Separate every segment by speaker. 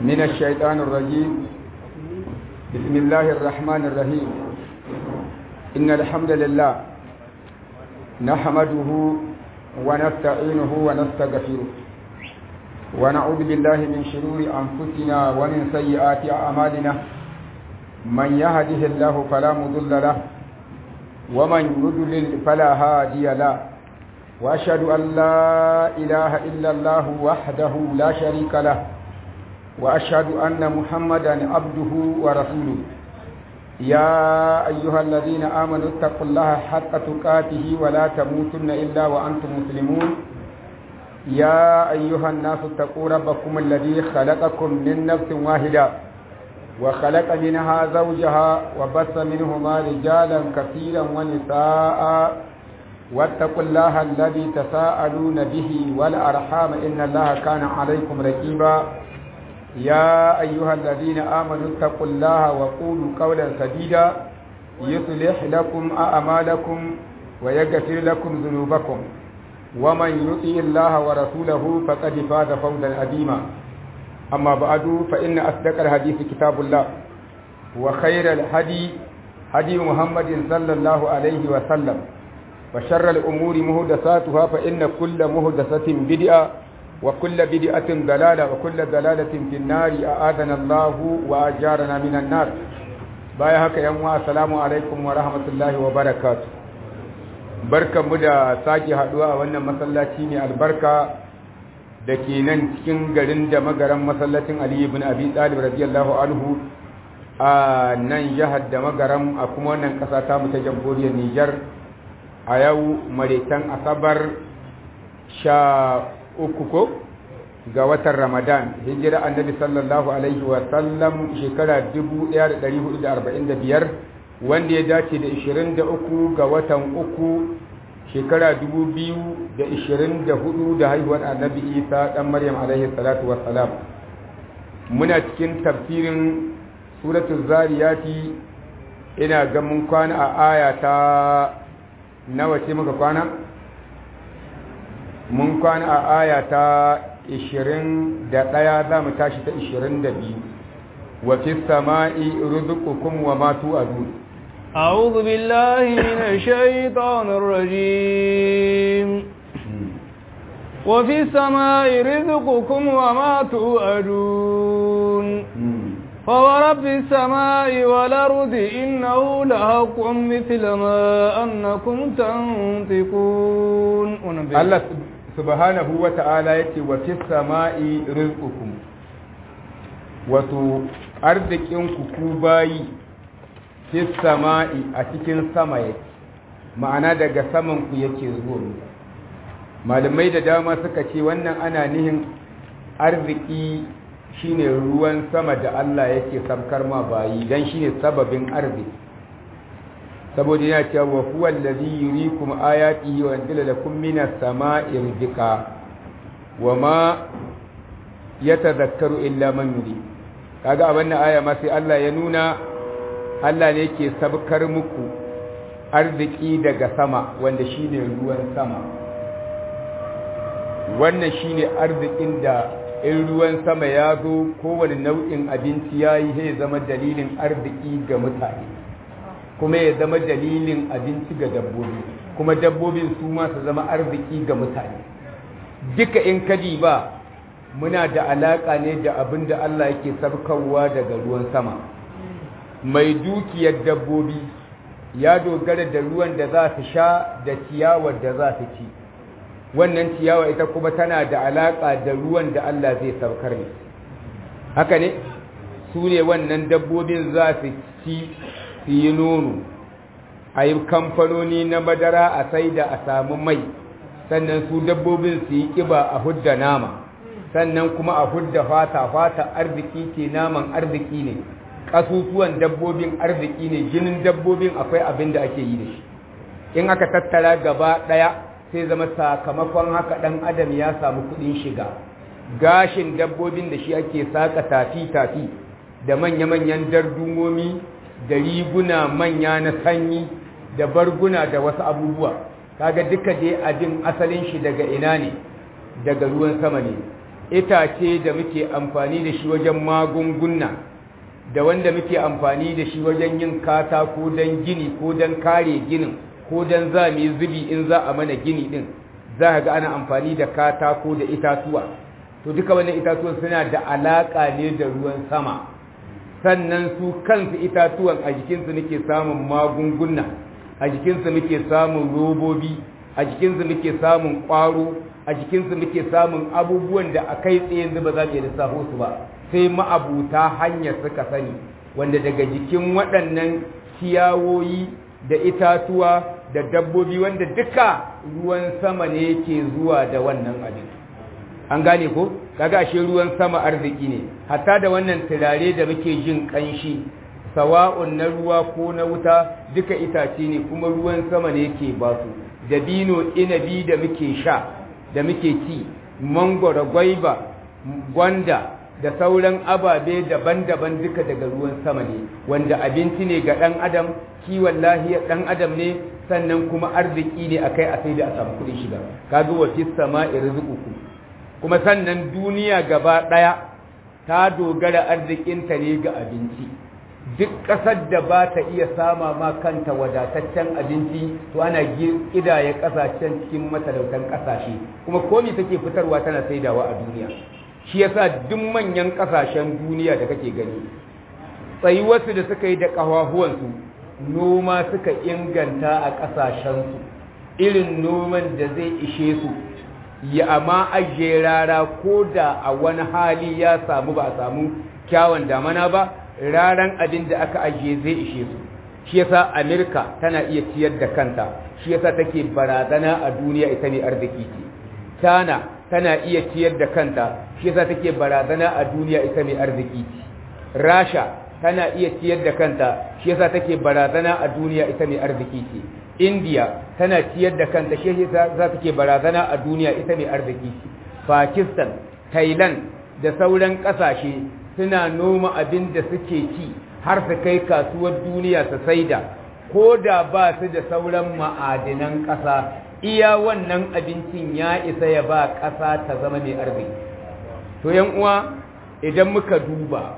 Speaker 1: من الشيطان الرجيم بسم الله الرحمن الرحيم إن الحمد لله نحمده ونستعينه ونستغفره ونعوذ بالله من شرور أنفسنا ومن سيئات أعمالنا من يهده الله فلا مضل له ومن يضلل فلا هادي له وأشهد أن لا إله إلا الله وحده لا شريك له وأشهد أن محمدا عبده ورسوله يا أيها الذين آمنوا اتقوا الله حق تقاته ولا تموتن إلا وأنتم مسلمون يا أيها الناس اتقوا ربكم الذي خلقكم من نفس واحدة وخلق منها زوجها وبث منهما رجالا كثيرا ونساء واتقوا الله الذي تساءلون به والأرحام إن الله كان عليكم رقيبا يا أيها الذين آمنوا اتقوا الله وقولوا قولا سديدا يصلح لكم أعمالكم ويغفر لكم ذنوبكم ومن يطيع الله ورسوله فقد فاز فوزا عظيما أما بعد فإن أصدق الحديث كتاب الله وخير الهدي هدي محمد صلى الله عليه وسلم وشر الأمور مهدساتها فإن كل مهدسة بدعة وكل بدعة ضلالة وكل ضلالة في النار أعاذنا الله وأجارنا من النار بايا هكا يوم السلام عليكم ورحمة الله وبركاته barkan mu da sake haduwa a wannan masallaci ne albarka da ke nan cikin garin da magaran masallacin Ali ibn Abi Talib radiyallahu anhu a nan jihar da magaran a kuma wannan kasa ta mu ta jamhuriyar Niger a yau maretan asabar sha uku ko ga watan ramadan hijira annabi sallallahu alaihi wa sallam shekara 1445 wanda ya dace da 23 ga watan uku shekara 2024 da haihuwar annabi isa dan maryam alaihi salatu wassalam muna cikin tafsirin suratul zariyati ina ga mun kwana a aya ta nawa ce muka kwana mun kwana a aya ta 21 za mu tashi ta 22 wa fi sama'i rizqukum wa ma tu'adun
Speaker 2: أعوذ بالله من الشيطان الرجيم وفي السماء رزقكم وما توعدون فورب السماء والأرض إنه لحق مثل ما أنكم تنطقون
Speaker 1: الله سبحانه وتعالى يتي وفي السماء رزقكم wato arzikinku ku bayi fi sama'i a cikin sama yake ma'ana daga saman ku yake zuwa malamai da dama suka ce wannan ana nihin arziki shine ruwan sama da Allah yake sabkar ma bayi dan shine sababin arziki saboda yana cewa wa huwa allazi yurikum ayatihi wa yanzilu lakum minas sama'i rizqa wa ma yatadhakkaru illa man yuri kaga a wannan aya ma sai Allah ya nuna Allah ne yake sabkar muku arziki daga sama wanda shine ruwan sama wannan shine arzikin da in ruwan sama ya zo kowane nau'in abinci ya yi zai zama dalilin arziki ga mutane kuma ya zama dalilin abinci ga dabbobi kuma dabbobin su ma su zama arziki ga mutane duka in kadi ba muna da alaƙa ne da abin da Allah yake sabkarwa daga ruwan sama mai dukiyar dabbobi ya dogara da ruwan da za su sha da ciyawar da za su ci wannan ciyawa ita kuma tana da alaƙa da ruwan da Allah zai saukar ne haka ne su ne wannan dabbobin za su ci su yi nono a yi kamfanoni na madara a sai da a samu mai sannan su dabbobin su yi ƙiba a hudda nama sannan kuma a hudda fata fata arziki ce naman arziki ne ƙasusuwan dabbobin arziki ne jinin dabbobin akwai abin da ake yi da shi in aka tattara gaba ɗaya sai zama sakamakon haka ɗan adam ya samu kuɗin shiga gashin dabbobin da shi ake saka tafi-tafi da manya-manyan dardumomi da riguna manya na sanyi da barguna da wasu abubuwa kaga duka dai abin asalin shi daga ina ne daga ruwan sama ne itace da muke amfani da shi wajen magunguna da wanda muke amfani da shi wajen yin katako don gini ko don kare ginin ko don za mu zubi in za a mana gini din za ga ana amfani da katako da itatuwa to duka wannan itatuwan suna da alaƙa ne da ruwan sama sannan su kansu itatuwan a jikinsu nake samun magunguna a jikinsu muke samun robobi a jikinsu muke samun ƙwaro a jikinsu muke samun abubuwan da a kai tsaye yanzu ba za mu iya lissafo su ba sai ma'abuta hanyar suka sani wanda daga jikin waɗannan ciyawoyi da itatuwa da dabbobi wanda duka ruwan sama ne ke zuwa da wannan abin an gane ko kaga ashe ruwan sama arziki ne hatta da wannan turare da muke jin kanshi sawa'un na ruwa ko na wuta duka itace ne kuma ruwan sama ne yake ba su dabino inabi da muke sha da muke ci mangoro gwaiba gwanda da sauran ababe daban-daban duka daga ruwan sama ne wanda abinci ne ga ɗan adam kiwon lahiyar ɗan adam ne sannan kuma arziki ne akai a sai da a samu kuɗin shiga kaga wa fis sama'i rizqukum kuma sannan duniya gaba ɗaya ta dogara arzikinta ne ga abinci duk ƙasar da ba ta iya sama ma kanta wadataccen abinci to ana ƙidaya ƙasashen cikin matalautan ƙasashe kuma komi take fitarwa tana saidawa a duniya shi yasa duk manyan ƙasashen duniya da kake gani tsayuwarsu da suka yi da ƙafafuwansu noma suka inganta a ƙasashensu irin noman da zai ishe su ya amma ajiye rara ko da a wani hali ya samu ba a samu kyawun damana ba raran abin da aka ajiye zai ishe su shi yasa amerika tana iya ciyar da kanta shi yasa take barazana a duniya ita ne arziki ce tana tana iya ciyar da kanta shi yasa take barazana a duniya ita ne arziki ce rasha tana iya ciyar da kanta shi yasa take barazana a duniya ita ne arziki ce india tana ciyar da kanta shi yasa za take barazana a duniya ita ne arziki ce pakistan thailand da sauran kasashe suna noma abin da suke ci har su kai kasuwar duniya su saida ko da ba su da sauran ma'adinan ƙasa iya wannan abincin ya isa ya ba ƙasa ta zama mai arziki to yan uwa idan muka duba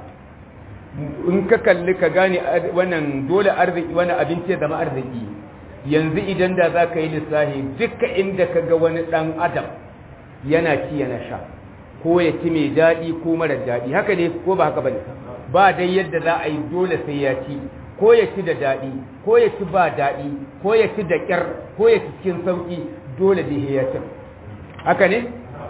Speaker 1: in ka kalli ka gane wannan dole arziki wannan abinci ya zama arziki yanzu idan da za ka yi lissahi duka inda ka ga wani ɗan adam yana ci yana sha ko ya ci mai daɗi ko mara daɗi haka ne ko ba haka ba ne ba dai yadda za a yi dole sai ya ci ko ya ci da daɗi ko ya ci ba daɗi ko ya ci da ƙyar ko ya ci cikin sauƙi dole da ya ci haka ne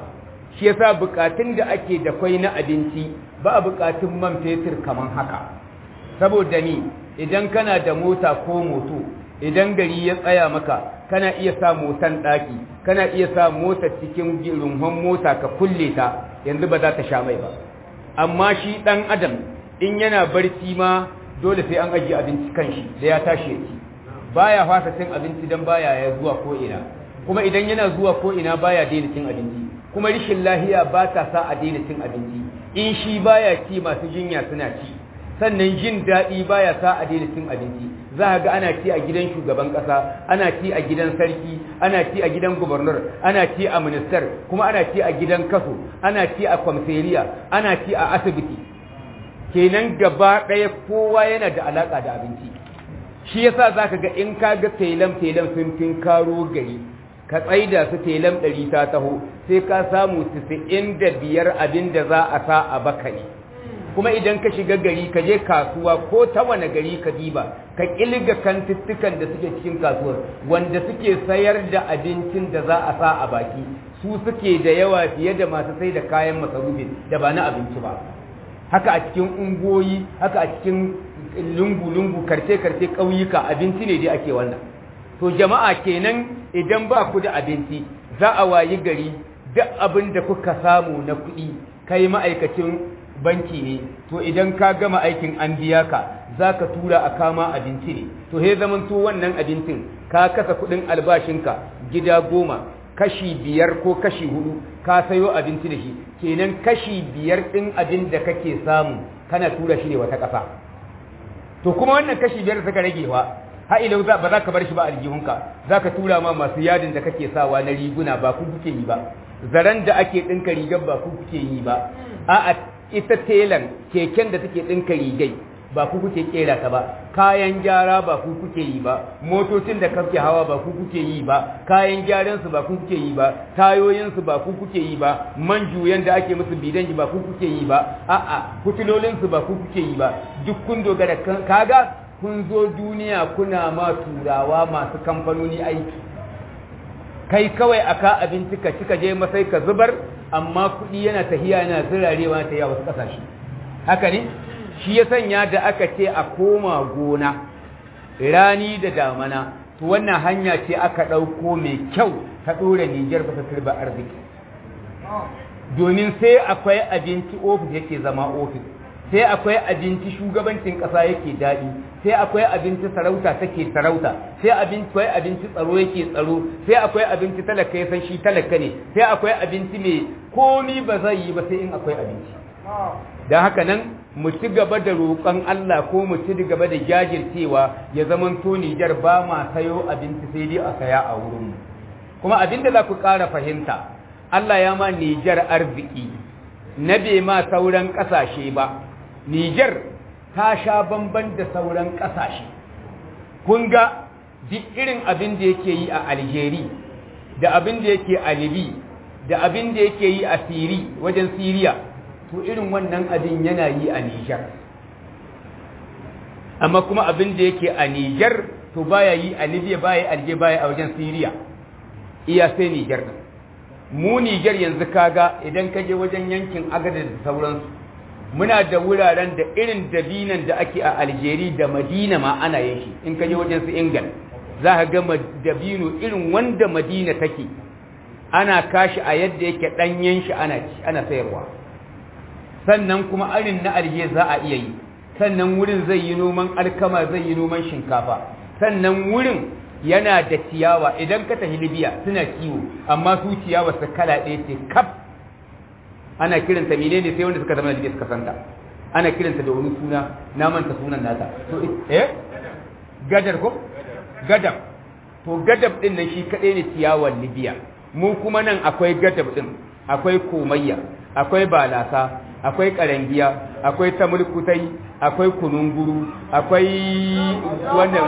Speaker 1: shi yasa buƙatun da ake da kwai na abinci ba a buƙatun man fetur kaman haka saboda ni idan kana da mota ko moto idan gari ya tsaya maka kana iya sa motan ɗaki kana iya sa mota cikin runhon mota ka kulle ta yanzu ba za ta sha mai ba amma shi ɗan adam in yana barci ma dole sai an ajiye abinci kan shi da ya tashi ya ci baya fasa cin abinci don baya ya zuwa ko ina kuma idan yana zuwa ko ina baya daina cin abinci kuma rishin lahiya ba ta sa a daina cin abinci in shi baya ci masu jinya suna ci sannan jin daɗi baya sa a daina cin abinci za ga ana ci a gidan shugaban ƙasa ana ci a gidan sarki ana ci a gidan gubernur ana ci a ministar kuma ana ci a gidan kaso ana ci a kwamseriya ana ci a asibiti kenan gaba ɗaya kowa yana da alaƙa da abinci shi yasa za ka ga in ka ga telam telam sun fin karo gari ka tsaida su telam ɗari ta taho sai ka samu tisa'in da biyar abin da za a sa a baka ne kuma idan ka shiga gari ka je kasuwa ko ta wane gari ka diba ka ƙilga kantuttukan da suke cikin kasuwar wanda suke sayar da abincin da za a sa a baki su suke da yawa fiye da masu sai da kayan masarufi da ba na abinci ba haka a cikin ungoyi haka a cikin lungu-lungu karce-karce ƙauyuka abinci ne dai ake wannan to jama'a kenan idan ba ku da abinci za a wayi gari duk abin da kuka samu na kuɗi kai ma'aikacin banki ne to idan ka gama aikin an biya ka za ka tura a kama abinci ne to he zaman to wannan abincin ka kasa kuɗin albashinka gida goma kashi biyar ko kashi hudu ka sayo abinci da shi kenan kashi biyar ɗin abin da kake samu kana tura shi ne wata ƙasa to kuma wannan kashi biyar da suka rage wa ha ilau ba za ka bar shi ba aljihunka za ka tura ma masu yadin da kake sawa na riguna ba ku kuke yi ba zaren da ake ɗinka rigar ba ku kuke yi ba a'a ita telan keken da take ɗinka rigai ba ku kuke kera ta ba kayan gyara ba ku kuke yi ba motocin da kake hawa ba ku kuke yi ba kayan gyaran su ba ku kuke yi ba tayoyin su ba ku kuke yi ba man juyan da ake musu bidan ba ku kuke yi ba a'a fitilolin su ba ku kuke yi ba duk kun dogara kaga kun zo duniya kuna ma turawa masu kamfanoni aiki kai kawai aka abinci ka cika je masai ka zubar amma kuɗi yana tahiya yana zirarewa ta yawa wasu ƙasashe haka ne shi ya sanya da aka ce a koma gona rani da damana to wannan hanya ce aka ɗauko mai kyau ta ɗora Nijar ba ta turba arziki domin sai akwai abinci ofis yake zama ofis sai akwai abinci shugabancin ƙasa yake daɗi sai akwai abinci sarauta take sarauta sai akwai abinci tsaro yake tsaro sai akwai abinci talaka ya san shi talaka ne sai akwai abinci mai komi ba zai yi ba sai in akwai abinci don haka nan mu ci gaba da roƙon Allah ko mu ci gaba da jajircewa ya zaman to Nijar ba ma sayo abinci sai dai a saya a wurinmu kuma abin da za ku ƙara fahimta Allah ya ma Nijar arziki na bai ma sauran ƙasashe ba Nijar ta sha bamban da sauran ƙasashe kun ga duk irin abin da yake yi a Algeria da abin da yake a Libya da abin da yake yi a Siri wajen Siriya to irin wannan abin yana yi a Nijar amma kuma abin da yake a Nijar to baya yi a Libya baya alje baya a wajen Syria iya sai Nijar din mu Nijar yanzu kaga idan ka je wajen yankin Agadez da sauransu muna da wuraren da irin dabinan da ake a Algeria da Madina ma ana yin shi in ka je wajen su England za ka ga dabino irin wanda Madina take ana kashi a yadda yake danyen shi ana ana sayarwa sannan kuma arin na alje za a iya yi sannan wurin zai yi noman alkama zai yi noman shinkafa sannan wurin yana da ciyawa idan ka tafi libya suna kiwo amma su ciyawa su kala ɗaya ce kaf ana kiranta menene sai wanda suka zama libya suka santa ana kiranta da wani suna na manta sunan nata to eh gadar ko gadab to gadab din nan shi kadai ne ciyawar libya mu kuma nan akwai gadab din akwai komayya akwai balasa akwai karangiya akwai tamurkutai akwai kununguru akwai wannan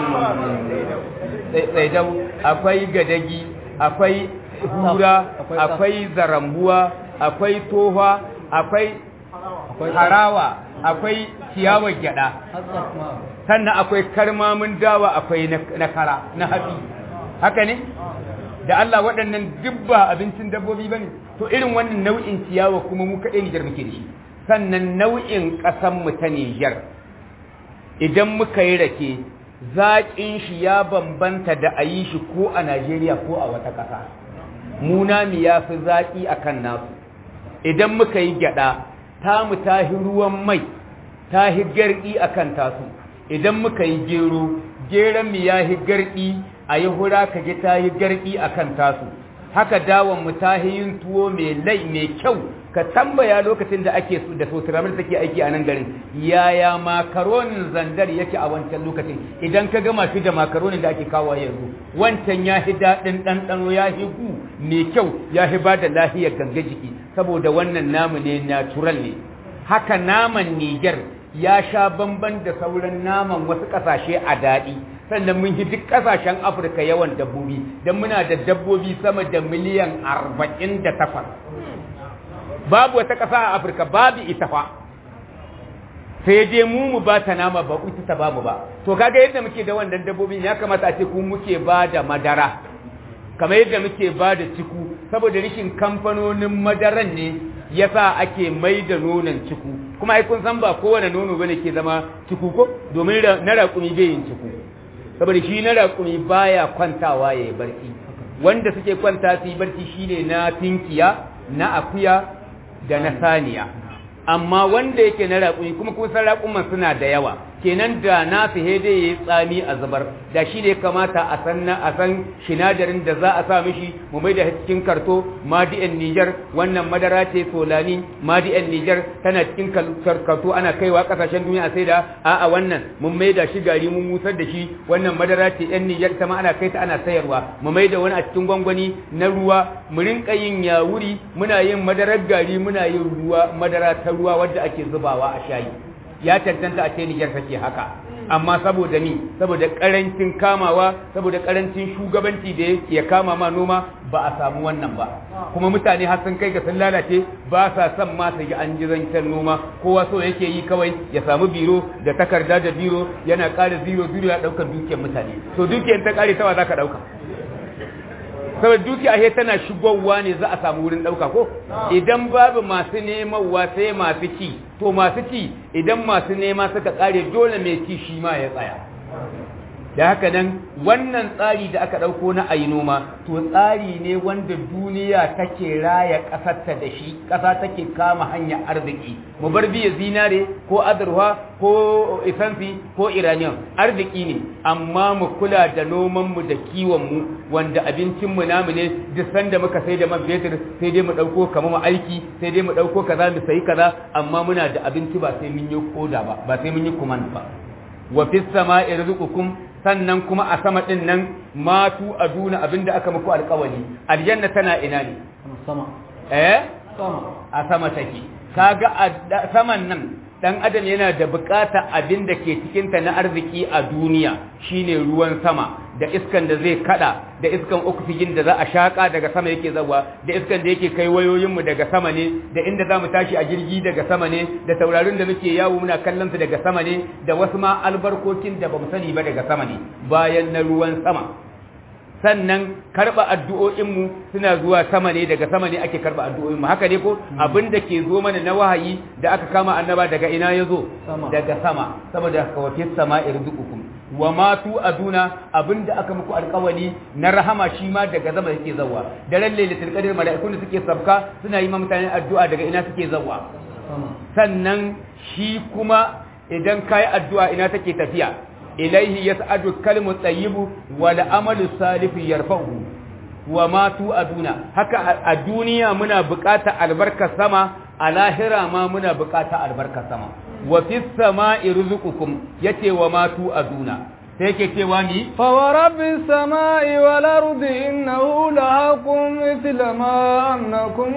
Speaker 1: tsaidau akwai gadagi akwai hura akwai zarambuwa akwai toha akwai harawa akwai ciyawar gyada sannan akwai karmamin dawa akwai na kara na haɗi haka ne da Allah waɗannan dubba abincin dabbobi ba ne to irin wannan nau'in ciyawa kuma mu kaɗai Nijar muke da shi sannan nau'in ƙasanmu ta Nijar idan muka yi rake zaƙin shi ya bambanta da a yi shi ko a Najeriya ko a wata ƙasa munami ya fi zaƙi a kan nasu idan muka yi gyaɗa tamu ta hi ruwan mai ta hi garɗi a kan tasu idan muka yi gero geron mu ya hi garɗi a yi hura ka ji ta yi garɗi a kan tasu haka dawon mu ta yi yin tuwo mai lai mai kyau ka tambaya lokacin da ake su da sotiramar take aiki a nan garin yaya makaronin zandar yake a wancan lokacin idan ka gama shi da makaronin da ake kawo yanzu wancan ya fi daɗin ɗanɗano ya fi gu mai kyau ya fi ba da lahiyar ganga jiki saboda wannan namu ne natural ne haka naman Niger ya sha bamban da sauran naman wasu ƙasashe a daɗi sannan mun yi duk ƙasashen afirka yawan dabbobi don muna da dabbobi sama da miliyan arba'in da takwas babu wata ƙasa a afirka babu ita fa sai je mu mu ba ta nama ba ita ta babu ba to kaga yadda muke da wannan dabbobin ya kamata a ce ku muke ba da madara kamar yadda muke ba da ciku saboda rishin kamfanonin madaran ne yasa ake mai da nonon ciku kuma ai kun san ba kowane nono bane ke zama ciku ko domin na raƙumi bai yin ciku saboda shi na raƙumi baya kwantawa ya yi barci wanda suke kwanta su yi barci shine na tinkiya na akuya da na saniya amma wanda yake na raƙumi kuma kusan raƙuman suna da yawa
Speaker 3: kenan da na fi hede ya tsami a zubar da shi ne kamata a san a san sinadarin da za a sa mishi mu mai da cikin karto madi'an Niger wannan madara ce solani madi'an Niger tana cikin karto ana kaiwa kasashen duniya sai da a'a wannan mun mai da shi gari mun musar da shi wannan madara ce yan Niger ta ma ana kai ta ana sayarwa mu mai da wani a cikin gwangwani na ruwa mu rinka yin yawuri muna yin madarar gari muna yin ruwa madara ta ruwa wadda ake zubawa a shayi ya tantanta a ce Niger take haka amma saboda ni saboda karancin kamawa saboda karancin shugabanci da ya kama ma noma ba a samu wannan ba kuma mutane har sun kai ga sun lalace ba sa son ma su yi an ji zancen noma kowa so yake yi kawai ya samu biro da takarda da biro yana ƙara zero zero ya ɗaukar dukiyar mutane to dukiyar ta ƙare tawa za ka ɗauka saboda dukiya he tana shigowa ne za a samu wurin ɗauka ko idan babu masu nemawa sai masu ci to masu ci idan masu nema suka ƙare dole mai ci shi ma ya tsaya da haka nan wannan tsari da aka ɗauko na ayi noma to tsari ne wanda duniya take raya ƙasarta da shi ƙasa take kama hanyar arziki mu bar biya zinare ko azurwa ko isansi ko iraniyan arziki ne amma mu kula da nomanmu da kiwonmu wanda abincinmu namu ne duk sanda muka sai da man fetur sai dai mu ɗauko kamar mu aiki sai dai mu ɗauko kaza mu sayi kaza amma muna da abinci ba sai mun yi koda ba ba sai mun yi kuman ba wa fis sama'i rizqukum sannan kuma a sama ɗin nan matu a duna abinda aka muku alkawali aljanna tana ina ne
Speaker 2: sama
Speaker 3: eh
Speaker 2: sama
Speaker 3: a sama take kaga a saman nan dan adam yana da bukata abinda ke cikinta na arziki a duniya shine ruwan sama da iskan da zai kada da iskan oxygen da za a shaka daga sama yake zawa da iskan da yake kai wayoyinmu daga sama ne da inda za mu tashi a jirgi daga sama ne da taurarin da muke yawo muna kallon su daga sama ne da wasu ma albarkokin da bamu sani ba daga sama ne bayan na ruwan sama sannan karba addu'o'inmu suna zuwa sama ne daga sama ne ake karba addu'o'inmu haka ne ko abin da ke zo mana na wahayi da aka kama annaba daga ina ya zo
Speaker 2: Sama.
Speaker 3: daga sama saboda kawafis sama irzuqukum wa ma tu aduna abinda aka muku alƙawali na rahama shi ma daga zama yake zawa daren lailatul qadr mala'ikun da suke sabka suna yi ma mutane addu'a daga ina suke zawa
Speaker 2: sama
Speaker 3: sannan shi kuma idan kai addu'a ina take tafiya ilaihi yas'adu kalmu tayyibu wal amalu salihu yarfa'u wa ma tu aduna haka a- a duniya muna buƙatar albarkar sama a lahira ma muna buƙatar albarkar sama wa fis sama'i rizqukum yace wa ma tu aduna sai yake cewa ni
Speaker 2: فورب السماء والأرض إنه لحق مثل ما أنكم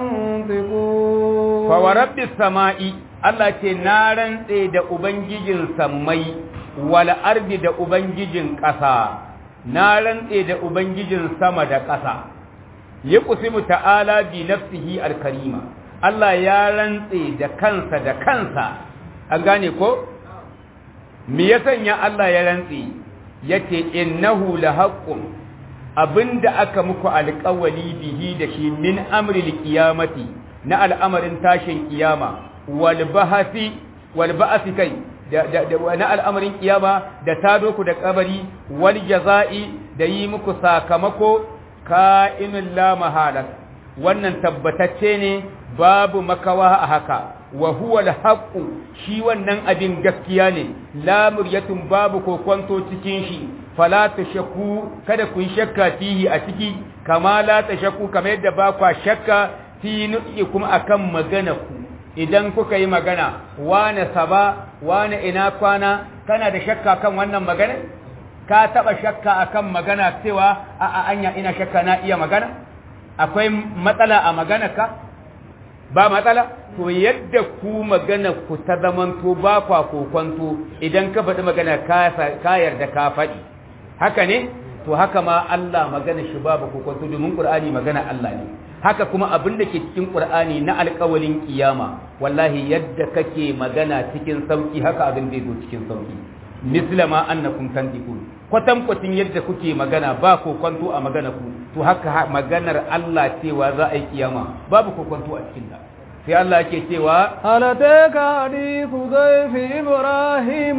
Speaker 2: تنطقون
Speaker 3: fa wa rabbis sama'i Allah ce na rantse da ubangijin sammai wal ardi da ubangijin ƙasa na rantse da ubangijin sama da ƙasa yaqsimu ta'ala bi nafsihi al-karima Allah ya rantse da kansa da kansa an gane ko me ya sanya Allah ya rantse yace innahu lahaqqun abinda aka muku alƙawali bihi da shi min amril qiyamati na al'amarin tashin kiyama wal bahasi wal ba'si kai da, da, da na al'amarin kiyama da tado ku da kabari wal jaza'i da yi muku sakamako ka'inul la mahalat wannan tabbatacce ne babu makawa a haka wa huwa al-haqqu shi wannan abin gaskiya ne la muryatun babu kokonto cikin shi fala tashakku kada ku yi shakka fihi a ciki kama la tashakku kamar yadda ba kwa shakka fi nu'ikum akan magana ku idan kuka yi magana wane saba wane ina kwana kana da shakka kan wannan magana ka taba shakka akan magana cewa a a anya ina shakka na iya magana akwai matsala a magana ka ba matsala to yadda ku magana ku ta zamanto ba kwa kokonto idan ka faɗi magana ka ka yarda ka faɗi haka ne to haka ma Allah magana shi babu kokonto domin Qur'ani magana Allah ne haka kuma abin da ke cikin Qur'ani na alƙawalin kiyama wallahi yadda kake magana cikin sauki haka abin zai zo cikin sauki misla ma annakum tantiqun kwatan kwatin yadda kuke magana ba kokonto a magana ku to haka ha- maganar Allah cewa za a yi kiyama babu kokonto a cikin ta sai Allah yake cewa
Speaker 2: هل أتاك حديث ضيف إبراهيم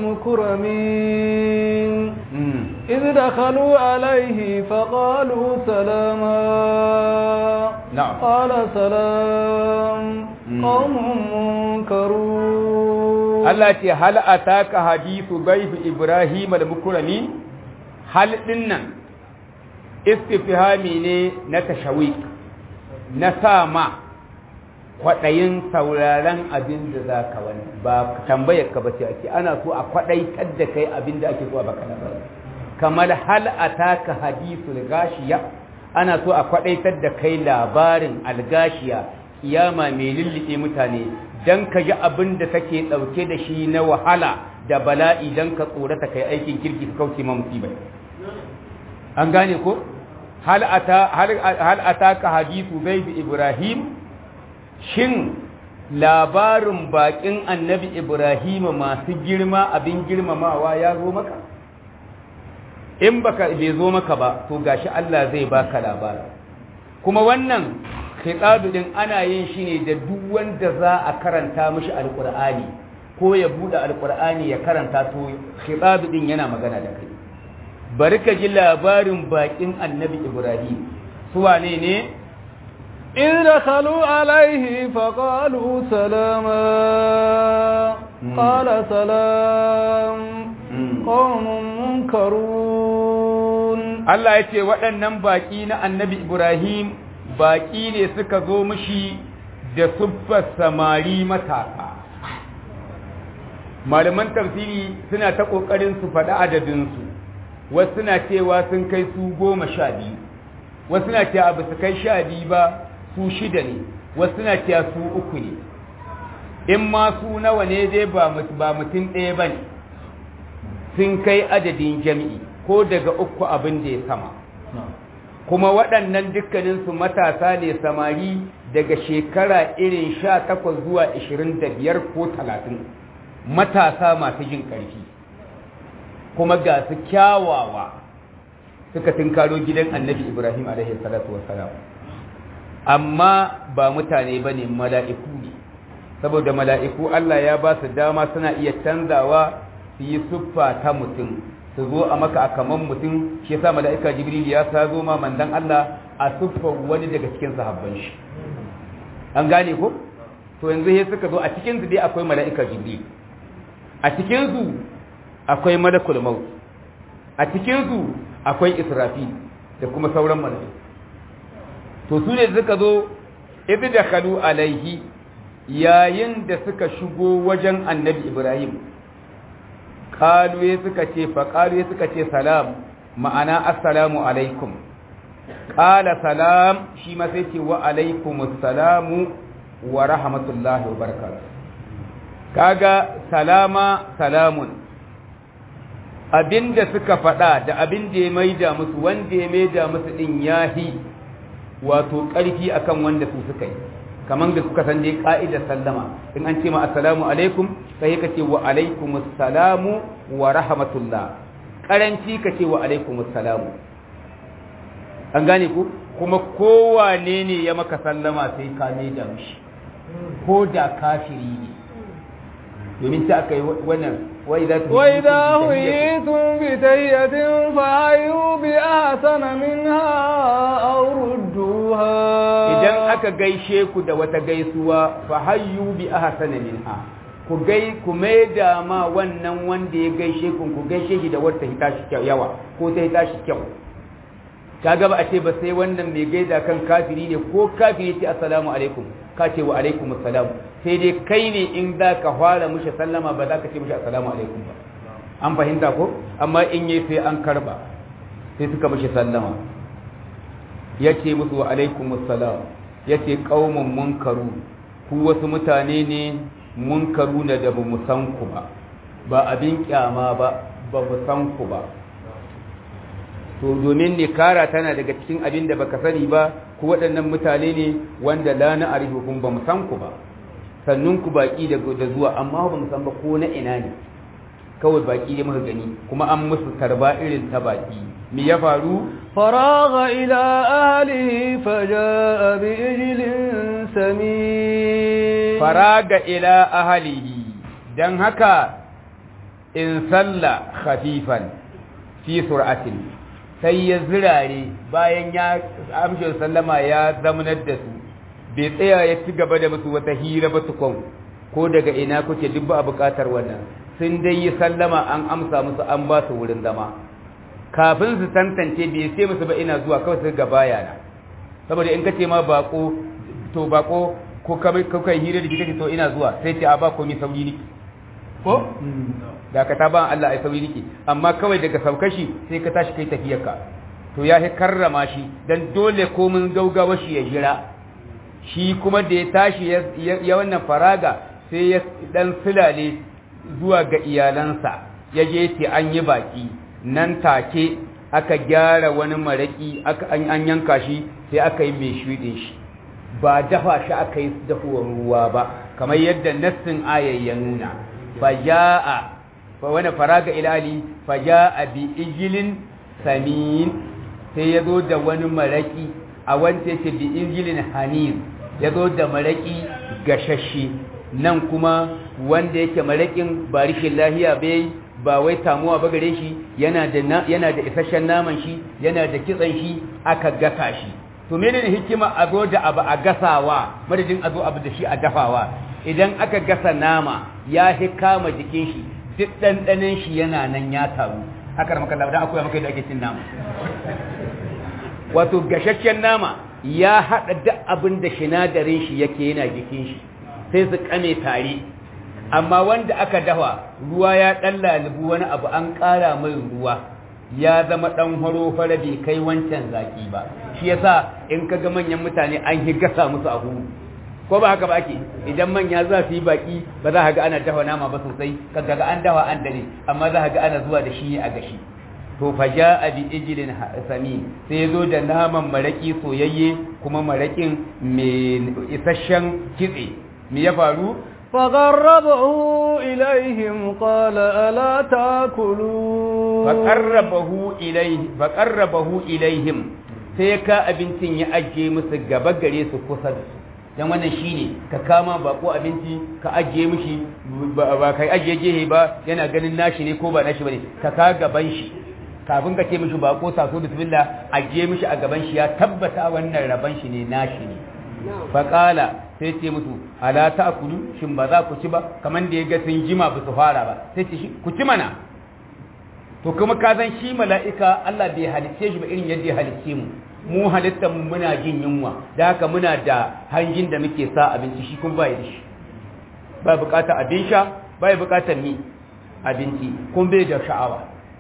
Speaker 2: المكرمين
Speaker 3: mm,
Speaker 2: إذ دخلوا عليه فقالوا سلاما
Speaker 3: نعم.
Speaker 2: قال سلام
Speaker 3: مم.
Speaker 2: قوم منكرون
Speaker 3: Allah ce hal ataka hadithu bayf Ibrahim al-mukrami hal dinnan istifhami ne na tashawik na sama kwaɗayin sauraron abin da za ka wani ba tambayar ka bace ake ana so a kwaɗaitar da kai abin da ake so a baka labari kamar hal ataka hadithul gashiya ana so a kwaɗaitar da kai labarin algashiya kiyama mai lullube mutane dan ka ji abin da take ɗauke da shi na wahala da bala'i dan ka tsorata kai aikin kirki ka kauce ma musibai an gane ko hal ata hal ataka hadithu zaid ibrahim shin labarin bakin annabi ibrahim masu girma abin girmamawa ya zo maka in baka bai zo maka ba to gashi Allah zai baka labari kuma wannan khitabu din ana yin shi ne da duk wanda za a karanta mishi alqur'ani ko ya bude alqur'ani ya karanta to khitabu din yana magana da kai bari ka ji labarin bakin annabi ibrahim su wane ne
Speaker 2: إذ دخلوا عليه فقالوا سلاما قال سلام قوم منكرون
Speaker 3: Allah ya ce waɗannan baƙi na annabi Ibrahim baƙi ne suka zo mishi da siffar samari matasa. Malaman tafsiri suna ta ƙoƙarin su faɗi adadinsu, wasu suna cewa sun kai su goma sha biyu, wasu suna cewa ba su kai sha biyu ba su shida ne, wasu suna cewa su uku ne. In ma su nawa ne dai ba mutum ɗaya ba ne, sun kai adadin jami'i. ko daga uku abin da ya sama kuma waɗannan dukkaninsu matasa ne samari daga shekara irin sha takwas zuwa ishirin da biyar ko talatin matasa masu jin ƙarfi kuma ga su kyawawa suka tunkaro gidan annabi ibrahim alaihi salatu wassalam amma ba mutane ba ne mala'iku ne saboda mala'iku allah ya ba su dama suna iya canzawa su yi siffa ta mutum su zo a maka a kaman mutum shi yasa mala'ika jibril ya sa zo ma mandan Allah a siffar wani daga cikin sahabban shi an gane ko to yanzu sai suka zo a cikin su dai akwai mala'ika jibril a cikin su akwai malakul maut a cikin su akwai israfil da kuma sauran mala'iku to su ne suka zo idh dakhalu alaihi yayin da suka shigo wajen annabi ibrahim kaluye suka ce faƙaluye suka ce salam ma'ana assalamu alaikum ƙala salam shi ma sai ce wa alaikum assalamu wa rahmatullahi wa barakatuh kaga salama salamun abinda suka faɗa da abinda ya maida musu wanda ya maida musu din yahi wato ƙarfi akan wanda su suka yi kamar da kuka san dai ka'idar sallama in an ce ma assalamu alaikum sai ka ce wa alaikum assalamu wa rahmatullah karanci ka ce wa alaikum assalamu an gane ku kuma kowane ne ya maka sallama sai ka ne da mishi ko da kafiri ne domin ta aka yi wannan
Speaker 2: وإذا حييتم بتية فحيوا بأحسن منها أو ردوها
Speaker 3: idan aka gaishe ku da wata gaisuwa fa hayyu bi ahsana minha ku gai ku maida ma wannan wanda ya gaishe ku ku gaishe shi da wata hita shi yawa ko ta hita shi kyau kaga ba a ce ba sai wannan mai gaida kan kafiri ne ko kafiri ce assalamu alaikum ka ce wa alaikum assalam sai dai kai ne in za ka fara mushi sallama ba za ka ce mushi assalamu alaikum ba an fahimta ko amma in yi sai an karba sai suka mushi sallama ya ce musu wa alaikum assalam ya ce ƙaumin munkaru ku wasu mutane ne munkaru na da ba mu san ku ba ba abin kyama ba ba mu san ku ba to domin nikara tana daga cikin abin da baka sani ba ku waɗannan mutane ne wanda la na arihukum ba mu san ku ba sannun ku baki da zuwa amma ba mu san ba ko na ina ne kawai baki ne muka gani kuma an musu tarba irin ta baki me ya faru
Speaker 2: faraga ila ahlihi faja'a bi ijlin sami
Speaker 3: faraga ila ahlihi dan haka in salla khafifan fi sur'atin sai ya zirare bayan ya amshin sallama ya zamanar da su bai tsaya ya ci gaba da musu wata hira ba tukun ko daga ina kuke duk ba a buƙatar wannan sun dai yi sallama an amsa musu an ba su wurin zama kafin su tantance bai sai musu ba ina zuwa kawai su ga bayana saboda in ka ce ma bako to bako ko kuka yi hira da shi kake to ina zuwa sai ce a ba komi sauri niki ko da ka ta ba Allah ai sauri niki amma kawai daga saukashi sai ka tashi kai tafiyarka to ya hi karrama shi dan dole komin gaugawa shi ya jira shi kuma da ya tashi ya wannan faraga sai ya dan sulale zuwa ga iyalansa ya je ce an yi baki nan take aka gyara wani maraki aka an yanka shi sai aka yi mai shuɗin shi ba dafa shi aka yi dafuwar ruwa ba kamar yadda nassin ayar ya nuna faja'a fa wani faraga ilali faja'a bi ijilin samin sai ya zo da wani maraki a wanda yake bi ijilin hanir ya zo da maraki gashashe nan kuma wanda yake marakin ba rishin lahiya bai ba wai tamuwa ba gare shi yana da yana da isasshen naman shi yana da kitsan shi aka gasa shi to menene hikima a zo da abu a gasawa madadin a zo abu da shi a dafawa idan aka gasa nama ya hi kama jikin shi duk ɗanɗanin shi yana nan ya taru haka maka da akwai maka da ake cin nama wato gashashen nama ya haɗa duk abin da sinadarin shi yake yana jikin shi sai su kame tare amma wanda aka dafa ruwa ya ɗan lalubu wani abu an ƙara mai ruwa ya zama ɗan horo fara bai kai wancan zaki ba shi yasa in ka ga manyan mutane an yi gasa musu a huru ko ba haka ba ake idan manya za su yi baki ba za ka ga ana dafa nama ba sosai kaga ga an dafa an dare amma za ka ga ana zuwa da shi a gashi to fa ja'a bi ijlin sami sai ya zo da naman maraki soyayye kuma marakin mai isasshen kitse me ya faru
Speaker 2: فقربه إليهم قال ألا تأكلون
Speaker 3: فقربه إليه فقربه إليهم sai ka abincin ya ajiye musu gaba gare su kusa da su dan wannan shine ka kama bako abinci ka ajiye mishi ba kai ajiye gehe ba yana ganin nashi ne ko ba nashi bane ka ka gaban shi kafin ka ce mishi bako sako bismillah ajiye mishi a gaban shi ya tabbata wannan raban shi ne nashi ne faƙala sai ce musu ala ta kulu shin ba za ku ci ba kamar da ya ga sun jima ba su fara ba sai ce ku ci mana to kuma ka san shi mala'ika Allah bai halicce shi ba irin yadda ya halicce mu mu halittar mu muna jin yunwa da haka muna da hanjin da muke sa abinci shi kuma ba da shi ba bukatar abin sha ba bukatar mi abinci kuma bai da sha'awa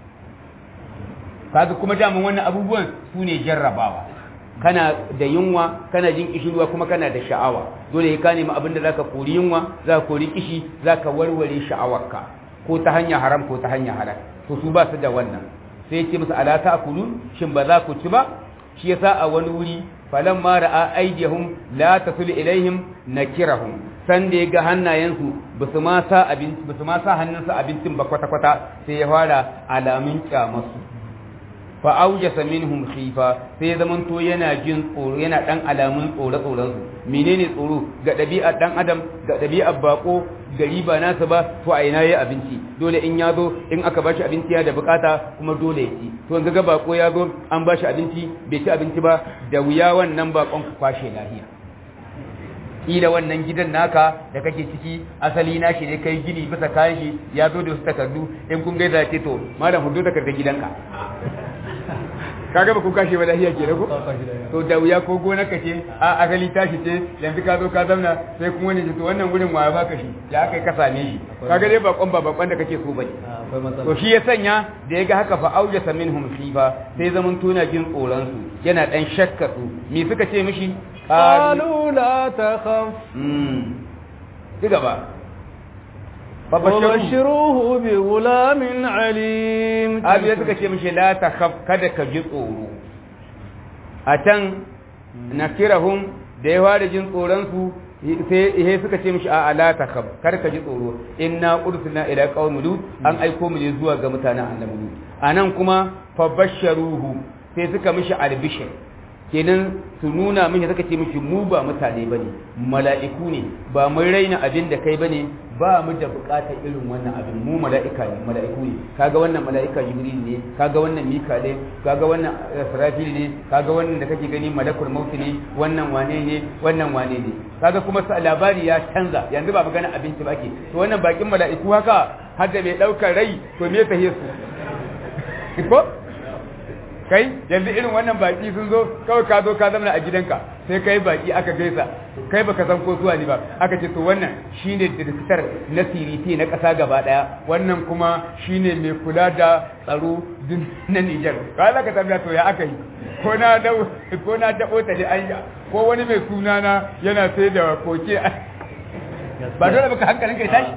Speaker 3: kaga kuma daman wannan abubuwan su ne jarrabawa kana da yunwa kana jin kishirwa kuma kana da sha'awa dole ka nemi abin da zaka kori yunwa zaka kori kishi zaka warware sha'awarka ko ta hanya haram ko ta hanya halal to su ba su da wannan sai ya ce musu ala ta'kulun shin ba za ku ci ba shi yasa a wani wuri falamma ra'a aydihum la tasul ilaihim nakirahum san da ya ga hannayensu ba su ma sa abinci ba su ma sa hannunsu abincin ba kwata kwata sai ya fara alamun kyamasu fa aujasa minhum khifa sai ya zaman to yana jin tsoro yana dan alamun tsoro tsoron su menene tsoro ga ɗabi'ar dan adam ga ɗabi'ar bako gari ba nasa ba to a ina yayi abinci dole in ya zo in aka bashi abinci ya da bukata kuma dole ya ci to yanzu ga bako ya zo an bashi abinci bai ci abinci ba da wuya wannan bakon ku kwashe lahiya kila wannan gidan naka da kake ciki asali na shi ne kai gini bisa kayan shi ya zo da wasu takardu in kun gaida ce to malam hudu takardar gidanka kaga ba ku kashe ba lahiya ke ko to da wuya ko gona ka ce a asali tashi ce yanzu ka zo ka zauna sai kuma wani to wannan gurin waya baka shi ya kai ka same shi kaga dai bakon ba bakon da kake so bane to shi ya sanya da ya ga haka fa aujasa minhum khifa sai zaman tuna jin tsoron su yana dan shakka su me suka ce mishi
Speaker 2: قالوا لا تخف
Speaker 3: ci gaba
Speaker 2: وبشروه بغلام عليم
Speaker 3: abu ya suka ce mishi la ta kada ka ji tsoro a can na kirahun da ya fara jin tsoronsu sai suka ce mishi a la ta kada ka ji tsoro inna ursuna ila qaumi lut an aiko mu ne zuwa ga mutanen annabi lut anan kuma fa basharuhu sai suka mishi albishir kenan su nuna mishi suka ce mishi mu ba mutane bane mala'iku ne ba mun raina abin da kai bane ba mu da bukatar irin wannan abin mu mala'ika ne mala'iku ne kaga wannan mala'ika jibril ne kaga wannan mikale kaga wannan israfil ne kaga wannan da kake gani malakul maut ne wannan wane ne wannan wane ne kaga kuma sa labari ya canza yanzu ba magana abinci ba ke to wannan bakin mala'iku haka har da mai daukar rai to me ta su ko kai yanzu irin wannan baki sun zo kawai ka zo ka zama a gidanka sai kai baki aka gaisa kai baka san ko zuwa ne ba aka ce to wannan shine director na siriti na kasa gaba daya wannan kuma shine mai kula da tsaro na Niger ka za ka tambaya to ya aka yi ko na da ko na da ota da anya ko wani mai suna na yana sai da koke ba dole baka hankalin kai tashi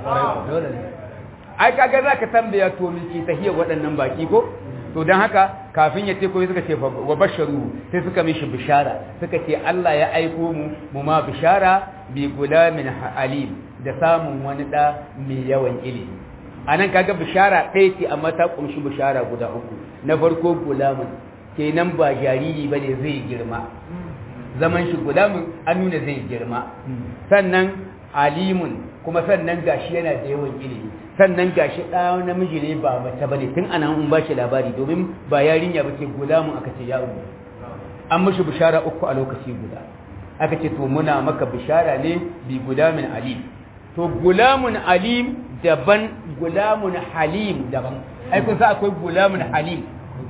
Speaker 3: ai kaga za ka tambaya to miki tahiyar waɗannan baki ko to don haka kafin ya ce ko suka ce wa basharu sai suka mishi bishara suka ce Allah ya aiko mu mu ma bishara bi gulamin alim da samun wani da mai yawan ilimi anan kaga bishara ɗaya ce amma ta kumshi bishara guda uku na farko gulamin kenan ba jariri bane zai girma zaman shi gulamin an nuna zai girma sannan alimun kuma sannan gashi yana da yawan ilimi sannan gashi ɗa namiji ne ba mace ba ne tun ana in ba shi labari domin ba yarinya ba ce gulamun aka ce ya umu an mashi bishara uku a lokaci guda aka ce to muna maka bishara ne bi gulamin alim to gulamun alim daban gulamun halim daban ai kun sa akwai gulamun halim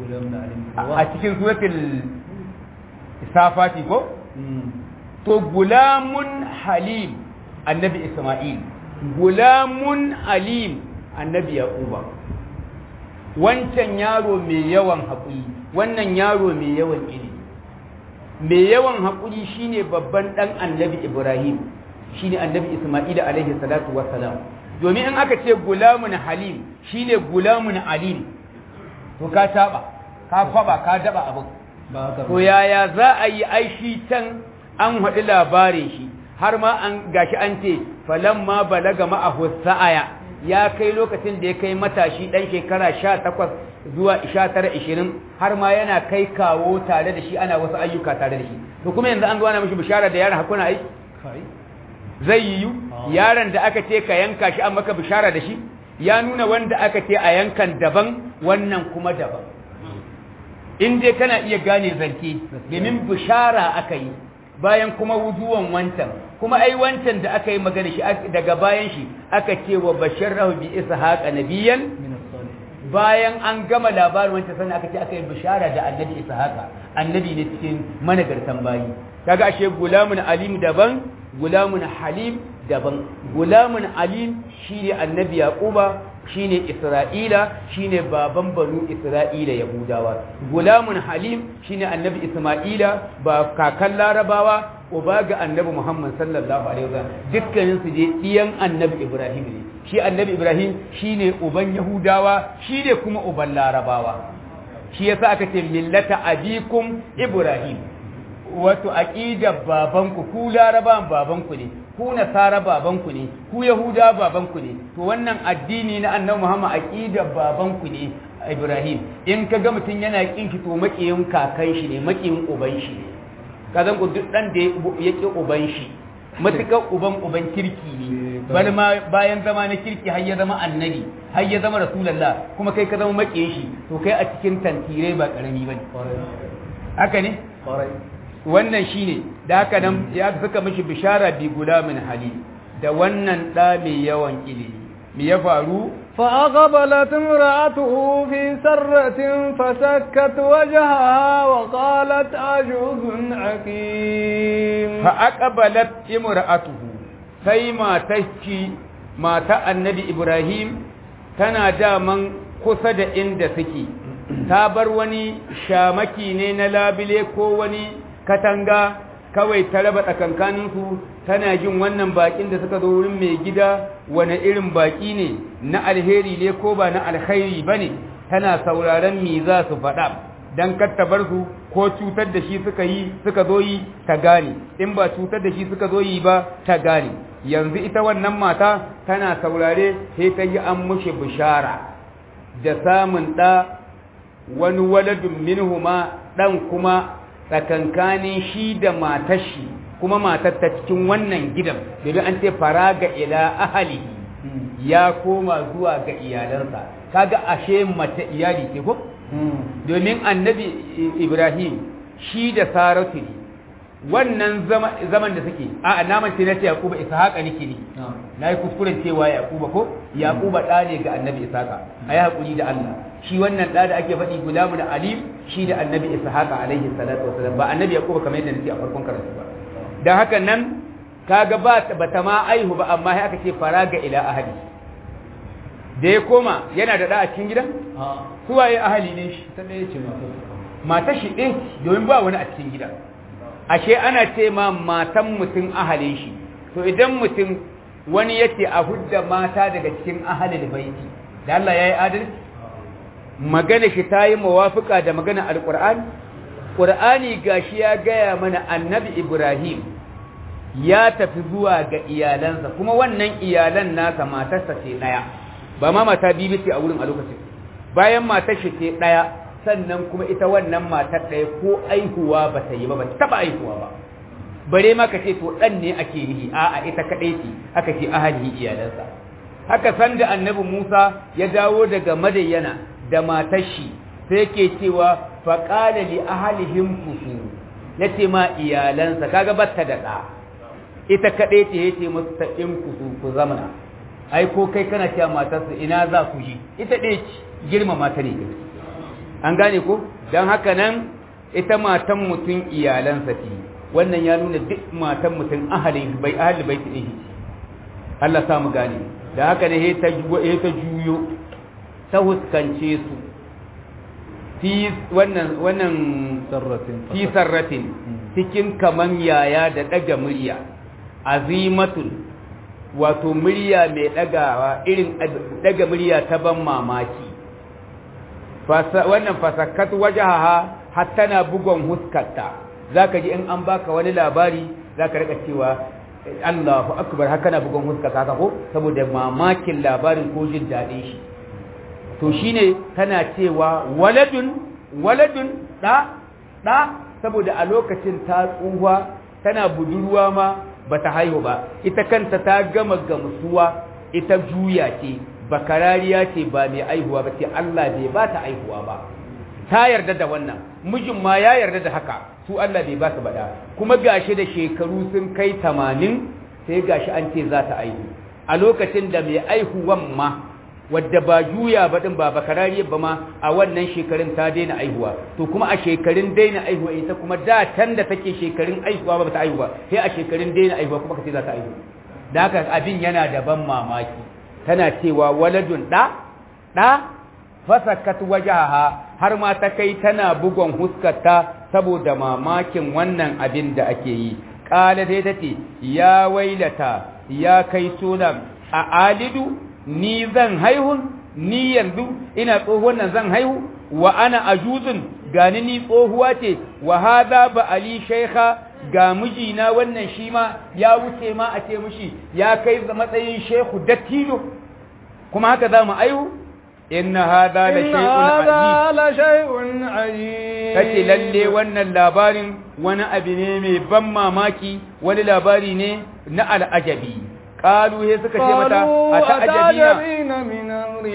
Speaker 3: a cikin suratul safati ko to gulamun halim annabi isma'il gulamun alim annabi yaquba wancan yaro mai yawan haƙuri wannan yaro mai yawan ilimi mai yawan haƙuri shine babban dan annabi ibrahim shine annabi isma'il alaihi salatu wassalam domin in aka ce gulamun halim shine gulamun alim to ka taba ka kwaba ka daba abin to yaya za a yi aishi can an haɗi labarin shi har ma an gashi an ce falamma balaga ma'ahu sa'aya ya kai lokacin da ya kai matashi dan shekara 18 zuwa 19 20 har ma yana kai kawo tare da shi ana wasu ayyuka tare da shi to kuma yanzu an zo ana mishi bishara da yaron hakuna aiki zai yiwu yaron da aka ce ka yanka shi an maka bishara da shi ya nuna wanda aka ce a yankan daban wannan kuma daban in dai kana iya gane zance domin bishara aka yi bayan kuma wujuwan wancan kuma ai wancan da aka yi magana shi daga bayan shi aka ce wa basharahu bi ishaqa nabiyan bayan an gama labarin wancan sannan aka ce aka yi bishara da annabi ishaqa annabi ne cikin managartan bayi kaga ashe gulamun alim daban gulamun halim daban gulamun alim shine annabi yaquba shine Isra'ila shine baban banu Isra'ila Yahudawa gulamun Halim shine annabi Isma'ila ba kakan Larabawa uba ga annabi Muhammad sallallahu alaihi wasallam dukkanin su je diyan annabi Ibrahim ne shi annabi Ibrahim shine uban Yahudawa shine kuma uban Larabawa shi yasa aka ce millata abikum Ibrahim wato aqidar babanku ku Larabawan babanku ne ku nasara babanku ne ku yahuda babanku ne to wannan addini na annabi muhammad aqida babanku ne ibrahim in ka ga mutum yana kin ki to makiyin kakan shi ne makiyin uban shi ne ka zan ku duk dan da ya ki uban shi matukar uban uban kirki ne bal ma bayan zama na kirki har ya zama annabi har ya zama rasulullah kuma kai ka zama makiyin shi to kai a cikin tantirai ba karami bane haka ne wannan shine da haka nan ya suka mishi bishara bi gulamin hali da wannan da mai yawan ilimi me ya faru
Speaker 2: فأقبلت امرأته في سرة فسكت وجهها وقالت عجوز عقيم
Speaker 3: فأقبلت امرأته sai matacci mata annabi Ibrahim tana daman kusa da inda suke ta bar wani shamaki ne na labile ko wani katanga kawai ta raba tsakankaninsu tana jin wannan bakin da suka zo wurin mai gida wani irin baki ne na alheri ne ko ba na alkhairi ba ne tana sauraron me za su faɗa don bar su ko cutar da shi suka yi suka zo yi ta gane in ba cutar da shi suka zo yi ba ta gane yanzu ita wannan mata tana saurare sai ta yi an mushe bishara da samun ɗa wani waladun minhuma ɗan kuma tsakankanin shi da matar shi kuma matar ta cikin wannan gidan domin an ce faraga ila ahalihi ya koma zuwa ga iyalansa kaga ashe mace iyali ce ko domin annabi ibrahim shi da saratu ne wannan zaman da suke a naman ce na ce yakuba ishaqa nake ne na yi kuskuren cewa yakuba ko yakuba ɗa ne ga annabi ishaqa a yi haƙuri da allah shi wannan ɗa da ake faɗi gulamu da alim shi da annabi ishaqa alaihi salatu wasalam ba annabi yakuba kamar yadda nake a farkon karatu ba dan haka nan kaga ba bata ma aihu ba amma sai aka ce faraga ila ahli da ya koma yana da da a cikin gidan suwaye ahali ne shi ta ɗaya ce mata shi ɗin domin ba wani a cikin gidan ashe ana ce ma matan mutum ahalin shi to idan mutum wani yace a hudda mata daga cikin ahalin baiti da Allah ya yi adalci magana shi ta yi mawafika da magana alƙur'ani ƙur'ani gashi ya gaya mana annabi ibrahim ya tafi zuwa ga iyalansa kuma wannan iyalan nasa matarsa ce ɗaya ba ma mata biyu ce a wurin a lokacin bayan matar shi ce ɗaya sannan kuma ita wannan matar ɗaya ko aihuwa ba ta yi ba ba ta taɓa aihuwa ba bare ma ka ce to ɗan ne ake nihi a'a ita kaɗai ce aka ce ahali iyalansa haka san da annabi musa ya dawo daga madayyana da matar shi sai ke cewa faƙala li ahalihim kusu ya ce ma iyalansa kaga batta da ɗa ita kaɗai ce ya ce musu ta in kusu ku zamana ai ko kai kana cewa matarsa ina za ku ji ita ɗaya ce girmama ta ne an gane ko don haka nan ita matan mutum iyalansa ce wannan ya nuna duk matan mutum ahali bai ahali bai ta ɗaya Allah sa mu gane da haka ne ta juyo ta huskance su fi wannan wannan fi sarratin cikin kaman yaya da ɗaga murya azimatul wato murya mai ɗagawa irin ɗaga murya ta ban mamaki wannan fasakat wajaha har tana bugon huskarta zaka ji in an baka wani labari zaka rika cewa Allahu akbar haka na bugon huskarta haka ko saboda mamakin labarin ko jin daɗin shi to shine tana cewa waladun waladun da da saboda a lokacin ta tsuwa tana budurwa ma bata haihu ba ita kanta ta gama gamsuwa ita juya ce bakarariya ce ba mai aihuwa ba ce Allah bai ba ta aihuwa ba ta yarda da wannan mijin ma ya yarda da haka su Allah bai ba su bada kuma gashi da shekaru sun kai tamanin sai gashi an ce za ta aihu a lokacin da mai aihuwan ma wadda ba juya ba din ba bakarariya ba ma a wannan shekarun ta daina aihuwa to kuma a shekarun daina aihuwa ita kuma da can da take shekarun aihuwa ba ta aihuwa sai a shekarun daina aihuwa kuma kace za ta aihu da haka abin yana da ban mamaki tana cewa waladun da da fasakat wajaha har ma ta kai tana bugon huskarta saboda mamakin wannan abin da ake yi kala dai tace ya wailata ya kai sunan a alidu ni zan haihu ni yanzu ina tsohuwan nan zan haihu wa ana ajuzun gani ni tsohuwa ce wa hadha ba ali shaykha ga mijina wannan shi ma ya wuce ma a ce mishi ya kai matsayin shehu dattijo kuma haka za mu aihu inna hadha la shay'un
Speaker 2: la shay'un ajib
Speaker 3: kace lalle wannan labarin wani abu ne mai ban mamaki wani labari ne na al'ajabi qalu he suka ce mata
Speaker 2: ata'ajabina min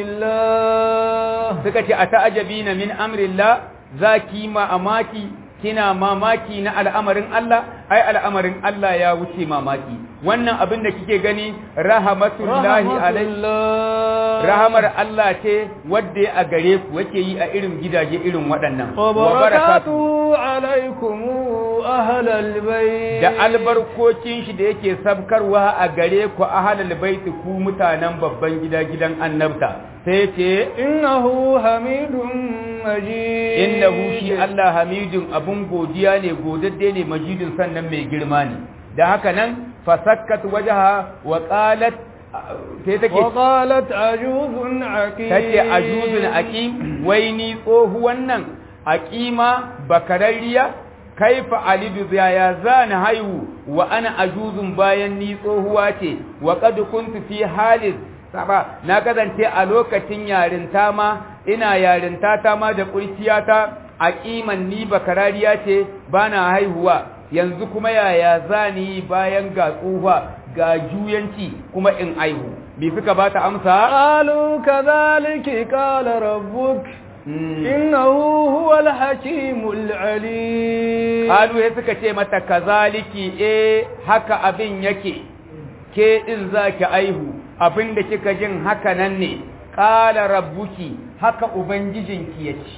Speaker 2: amrillah
Speaker 3: suka ce ata'ajabina min amrillah zaki ma amaki kina mamaki na al'amarin Allah ai al'amarin Allah ya wuce mamaki wannan abin da kike gani rahmatullahi alaihi rahamar Allah ce wadda a gare ku yake yi a irin gidaje irin waɗannan
Speaker 2: wa barakatuhu alaikum ahlal bait
Speaker 3: da albarkokin shi da yake sabkarwa a gare ku ahlal bait ku mutanen babban gida gidan annabta sai ce
Speaker 2: innahu hamidun majid
Speaker 3: innahu shi Allah hamidun abun godiya ne godadde ne majidun sannan mai girma ne da haka nan fasakkat wajaha wa qalat sai take
Speaker 2: wa qalat ajuzun aqim
Speaker 3: take ajuzun aqim wai ni tsohuwan nan aqima bakarariya kaifa alidu ya zana haihu wa ana ajuzun bayan ni tsohuwa ce wa qad kuntu fi halin saba na kasance a lokacin yarinta ma ina yarinta ta ma da kurciyata a kiman ni bakarariya ce bana haihuwa yanzu kuma yaya zani bayan ga tsufa ga juyanci kuma in aihu bi suka bata amsa
Speaker 2: قالوا كذلك قال ربك إنه هو الحكيم العليم
Speaker 3: Kalu ya suka ce mata kazaliki eh haka abin yake ke din zaki aihu abin da kika jin haka nan ne qala rabbuki haka ubangijinki yace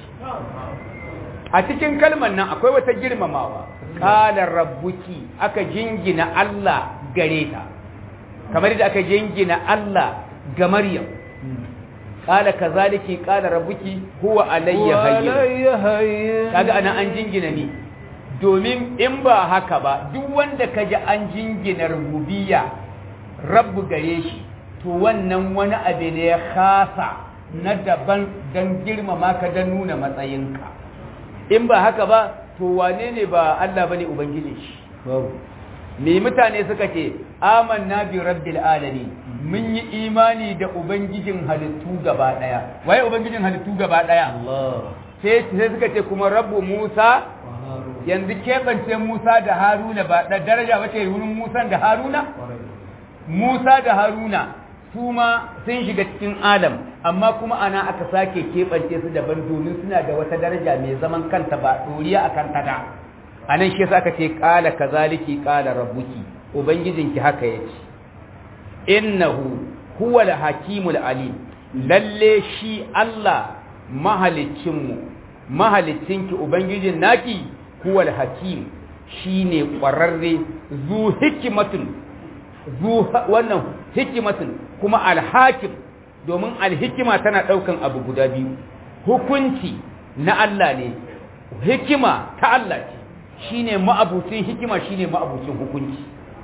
Speaker 3: a cikin kalmar nan akwai wata girmamawa qala rabbuki aka jingina Allah gare ta kamar da aka jingina Allah ga Maryam qala kazaliki qala rabbuki huwa alayya hayyin
Speaker 2: وعلي هين
Speaker 3: kaga ana an jingina ni domin in ba haka ba duk wanda ka ji an jingina rububiyya rabbu gare shi to wannan wani abu ne ya khasa na daban don girmama ka don nuna matsayinka in ba haka ba to wane ne ba Allah bane ubangiji shi me mutane suka ce amanna bi rabbil alamin mun yi imani da ubangijin halittu gaba daya waye ubangijin halittu gaba daya sai sai suka ce kuma rabbu Musa yanzu keɓance Musa da Haruna ba da daraja wace wurin Musa da Haruna Musa da Haruna su ma sun shiga cikin Adam amma kuma ana aka sake keɓance su daban domin suna da wata daraja mai zaman kanta ba ɗoriya a kanta da a nan shi yasa aka ce ƙala kazaliki ƙala rabbuki ubangijinki haka ya ce innahu huwa al-hakimul alim lalle shi Allah mahalicinmu mahalicinki ubangijin naki huwa al-hakim shine ƙwararre zu hikimatun zu wannan hikimatun kuma al-hakim domin al-hikima tana ɗaukan abu guda biyu hukunci na Allah ne hikima ta Allah ce shine ma'abucin hikima shine ma'abucin hukunci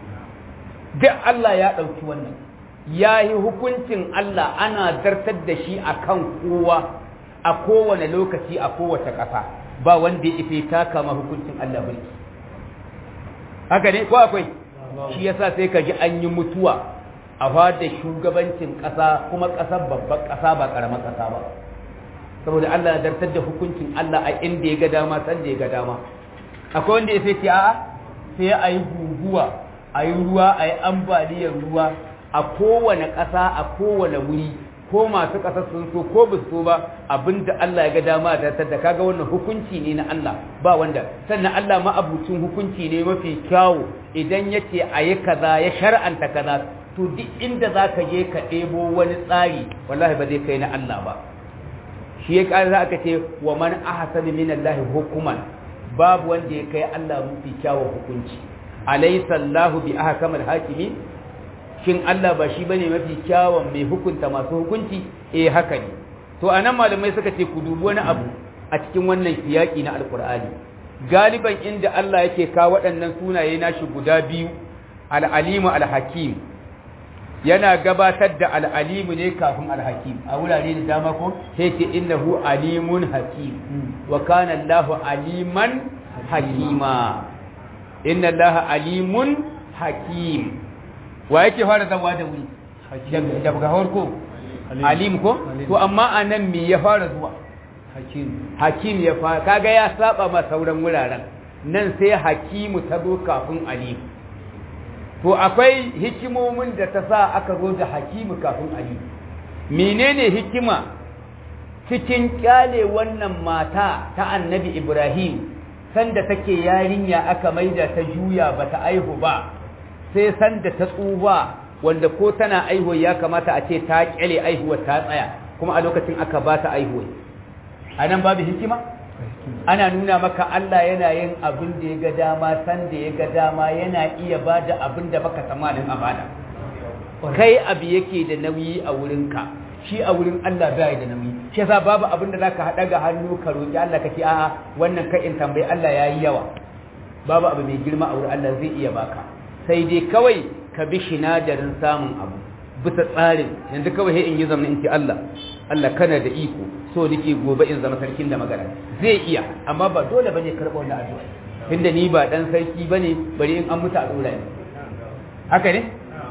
Speaker 3: duk Allah ya ɗauki wannan ya yi hukuncin Allah ana zartar da shi a kan kowa a kowane lokaci a kowace ƙasa ba wanda ya ife ta kama hukuncin Allah mulki haka ne ko akwai shi yasa sai ka ji an yi mutuwa a fada shugabancin ƙasa kuma ƙasar babban ƙasa ba ƙaramar ƙasa ba saboda Allah ya zartar da hukuncin Allah a inda ya ga dama san da ya ga dama akwai wanda ya sai a'a sai a yi guguwa a yi ruwa a yi ambaliyar ruwa a kowane ƙasa a kowane wuri ko masu ƙasa sun so ko ba so ba abinda Allah ya ga dama da ta kaga wannan hukunci ne na Allah ba wanda sannan Allah ma'abucin hukunci ne mafi kyawu idan ya ce a yi kaza ya shar'anta kaza to duk inda za ka je ka ɗebo wani tsari wallahi ba zai kai na Allah ba shi ya ƙara aka ce wa man ahsanu min Allah hukuman babu wanda ya kai Allah mafi kyawun hukunci alaysa Allahu bi ahkamil hakimin shin Allah ba shi bane mafi kyawun mai hukunta masu hukunci eh haka ne to anan malamai suka ce ku dubi wani abu a cikin wannan siyaki na alqur'ani galiban inda Allah yake ka waɗannan sunaye nashi guda biyu al-alimu al-hakim yana gabatar da al-alimu ne kafin al-hakim a wurare da dama ko sai ce innahu alimun hakim wa kana Allahu aliman hakima inna Allaha alimun hakim wa yake fara zawa da wuri daga farko alim ko to amma anan me ya fara zuwa hakim hakim ya fara kaga ya saba ma sauran wuraren nan sai hakimu ta zo kafin alim to akwai hikimomin da ta sa aka zo da hakimu kafin alim menene hikima cikin kyale wannan mata ta annabi ibrahim sanda take yarinya aka maida ta juya bata aihu ba sai sanda ta tsufa wanda ko tana aihuwa ya kamata a ce ta kyale aihuwa ta tsaya kuma a lokacin aka ba ta aihuwa a nan babu hikima ana nuna maka Allah yana yin abin da ya ga dama sanda ya ga dama yana iya ba da abin da baka tsammanin a bada kai abu yake da nauyi a wurinka shi a wurin Allah bai da nauyi shi yasa babu abin da zaka hada ga hannu ka roki Allah kace a'a wannan kai in tambayi Allah yayi yawa babu abu mai girma a wurin Allah zai iya baka sai dai kawai ka bi shinadarin samun abu bisa tsarin yanzu kawai sai in yi zamanin in ce Allah Allah kana da iko so nake gobe in zama sarkin da magana zai iya amma ba dole bane karɓa wannan addu'a tunda ni ba dan sarki bane bari in an mutu a dora ni haka ne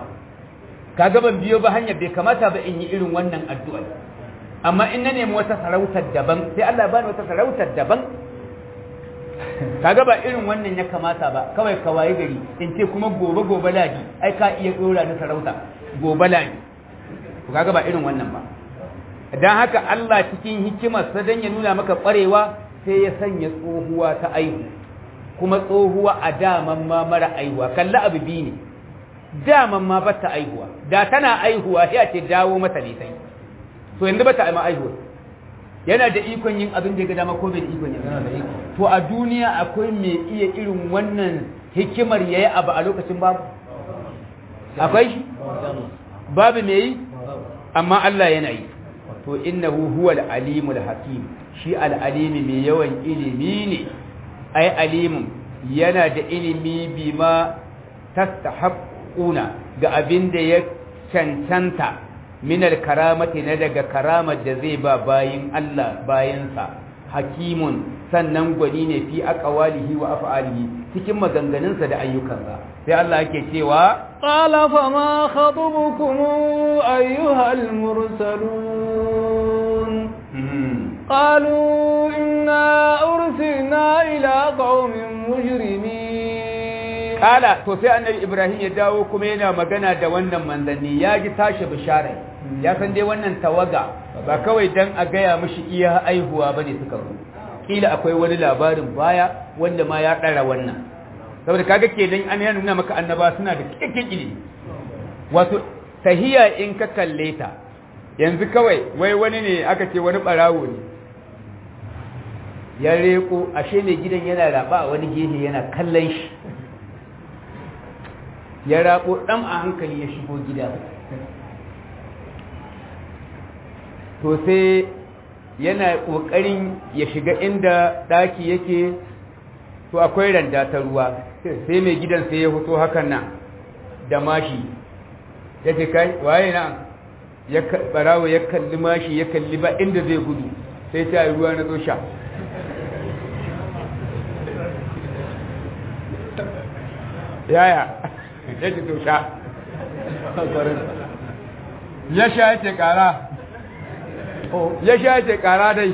Speaker 3: kaga ban biyo ba hanyar bai kamata ba in yi irin wannan addu'a amma in na nemi wata sarautar daban sai Allah ya bani wata sarautar daban kaga ba irin wannan ya kamata ba kawai ka waye gari in ce kuma gobe gobe ladi ai ka iya dora ni sarauta gobe ladi to kaga ba irin wannan ba dan haka Allah cikin hikimar sa dan ya nuna maka kwarewa sai ya sanya tsohuwa ta aihu kuma tsohuwa a daman ma mara aihuwa kalli abu biyu ne daman ma bata aihuwa da tana aihuwa ya ce dawo mata ne sai to yanzu bata aima aihuwa yana da ikon yin abin da ya ga dama ko bai da ikon yin to a duniya akwai mai iya irin wannan hikimar yayi abu a lokacin babu akwai shi babu mai yi amma Allah yana yi to innahu huwal alimul hakim shi al-alimi mai yawan ilimi ne ai alimun yana da ilimi bima tastahaqquna ga abin da ya cancanta minar karamati na daga karamar da zai ba bayin Allah bayansa hakimun sannan gwani ne fi aqwalihi wa af'alihi cikin maganganunsa da ayyukansa sai Allah yake cewa
Speaker 2: qala fama khatubukum ayyuhal mursalun قالوا إنا أرسلنا إلى قوم مجرمين
Speaker 3: قال to sai annabi Ibrahim ya dawo kuma yana magana da wannan manzanni ya ji tashi bishara ya san dai wannan tawaga ba kawai dan a gaya mishi iya aihuwa bane suka zo kila akwai wani labarin baya wanda ma ya dara wannan saboda kaga kenan an yana nuna maka annaba suna da cikakken ilimi wato tahiya in ka kalle ta yanzu kawai wai wani ne aka ce wani barawo ne ya reko ashe ne gidan yana raba a wani gehe yana kallon shi ya rako ɗan a hankali ya shigo gida to sai yana ƙoƙarin ya shiga inda ɗaki yake to akwai randa ta ruwa sai mai gidan sai ya fito hakan nan da mashi ya ce kai waye na ya barawo ya kalli mashi ya kalli ba inda zai gudu sai ta yi ruwa na zo sha yaya ya ce to sha ya sha ya ce kara ya sha ya ce kara dai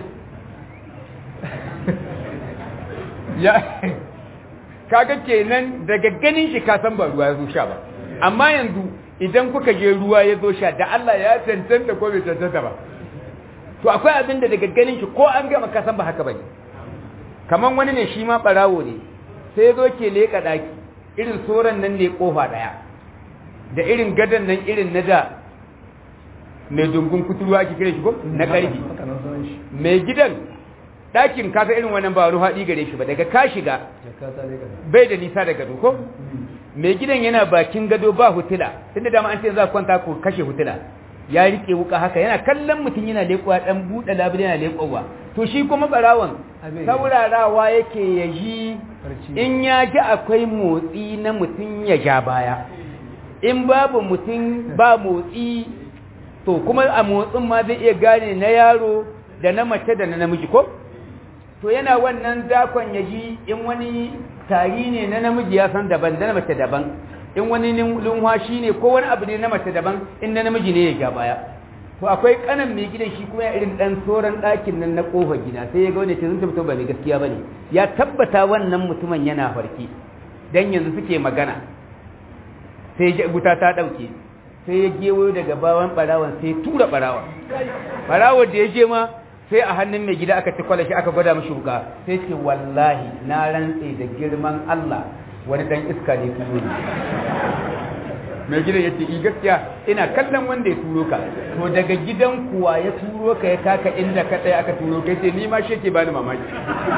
Speaker 3: ya kaga kenan daga ganin shi kasan ba ruwa ya zo sha ba amma yanzu idan kuka je ruwa ya zo sha da Allah ya cancanta ko bai cancanta ba to akwai abin da daga ganin shi ko an gama kasan ba haka bane kaman wani ne shi ma barawo ne sai zo ke leka daki irin soran nan ne kofa daya da irin gadan nan irin na da mai dungun kuturwa ake kira shi ko na karfi mai gidan ɗakin kasa irin wannan ba ruwa haɗi gare shi ba daga ka shiga bai da nisa da gado ko mai gidan yana bakin gado ba hutula tunda dama an ce za kwanta ku kashe hutula ya rike wuka haka yana kallon mutum yana leƙuwa dan buɗe labule yana leƙuwa to shi kuma barawan saurarawa yake ya ji in ya ji akwai motsi na mutum ya ja baya in babu mutum ba motsi to kuma a motsin ma zai iya gane na yaro da na mace da na namiji ko to yana wannan dakon ya ji in wani tari ne na namiji ya san daban da na mace daban in wani lunwashi ne ko wani abu ne na mace daban in na namiji ne ya ga baya to akwai kanan mai gidan shi kuma ya irin dan soran ɗakin nan na kofar gida sai ya ga wani ce zan tabbata ba mai gaskiya bane ya tabbata wannan mutumin yana farki dan yanzu suke magana sai wuta ta dauke sai ya gewayo daga bawan barawan sai tura barawan barawan da ya je ma sai a hannun mai gida aka ci kwalashi aka gwada mashi wuka sai ce wallahi na rantse da girman Allah wani dan iska ne turo ne mai gidan ya ce i gaskiya ina kallon wanda ya turo ka to daga gidan kuwa ya turo ka ya kaka inda ka tsaye aka turo ka ce ni ma shi ke bani mamaki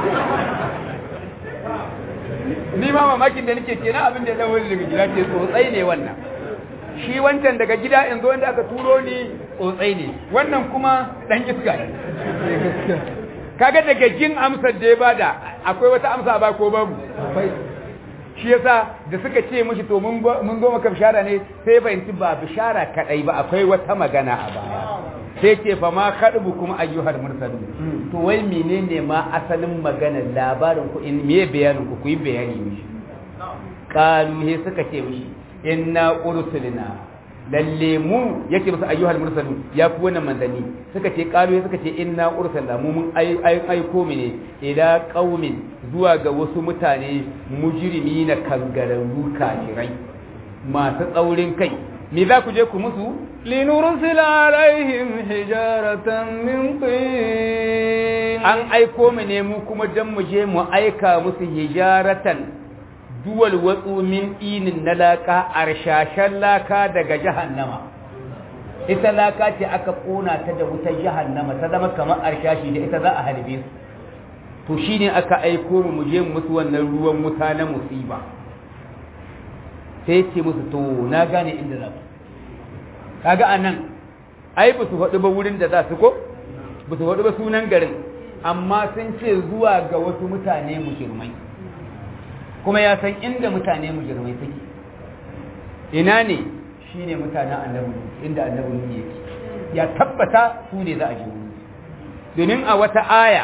Speaker 3: ni ma mamakin da nake ce na abin da ya dawo daga gida ce tsotsai ne wannan shi wancan daga gida in zo wanda aka turo ni tsotsai ne wannan kuma dan iska ne kaga daga jin amsar da ya bada akwai wata amsa ba ko babu shi yasa da suka ce mishi to mun zo maka bishara ne sai fahimci ba bishara kadai ba akwai wata magana a baya sai ce fa ma kadbu kuma ayyuhal mursalun to wai menene ma asalin maganar labarin ku in me bayanin ku ku yi bayani mishi qalu he suka ce mishi inna ursilna lalle mu yake musu ayyuhal mursalu ya ku wannan manzanni suka ce qalu suka ce inna ursala mu mun aiko mu ne ila qaumin zuwa ga wasu mutane mujrimina kangararru kafirai masu tsaurin kai me za ku je ku musu
Speaker 2: لنرسل عليهم حجارة من طين
Speaker 3: an aiko mu ne mu kuma dan mu je mu aika musu hijaratan duwal watsu min inin na laka arshashen laka daga jahannama ita laka ce aka kona ta da wutar jahannama ta zama kamar arshashi da ita za a harbe su to shine aka aiko mu mu je musu wannan ruwan wuta na musiba sai ce musu to na gane inda za ku kaga anan ai ba su faɗi ba wurin da za su ko ba su faɗi ba sunan garin amma sun ce zuwa ga wasu mutane mujirmai kuma ya san inda mutane mujirmai suke ina ne shi ne mutanen annabi inda annabi yake ya tabbata su ne za a je wuri domin a wata aya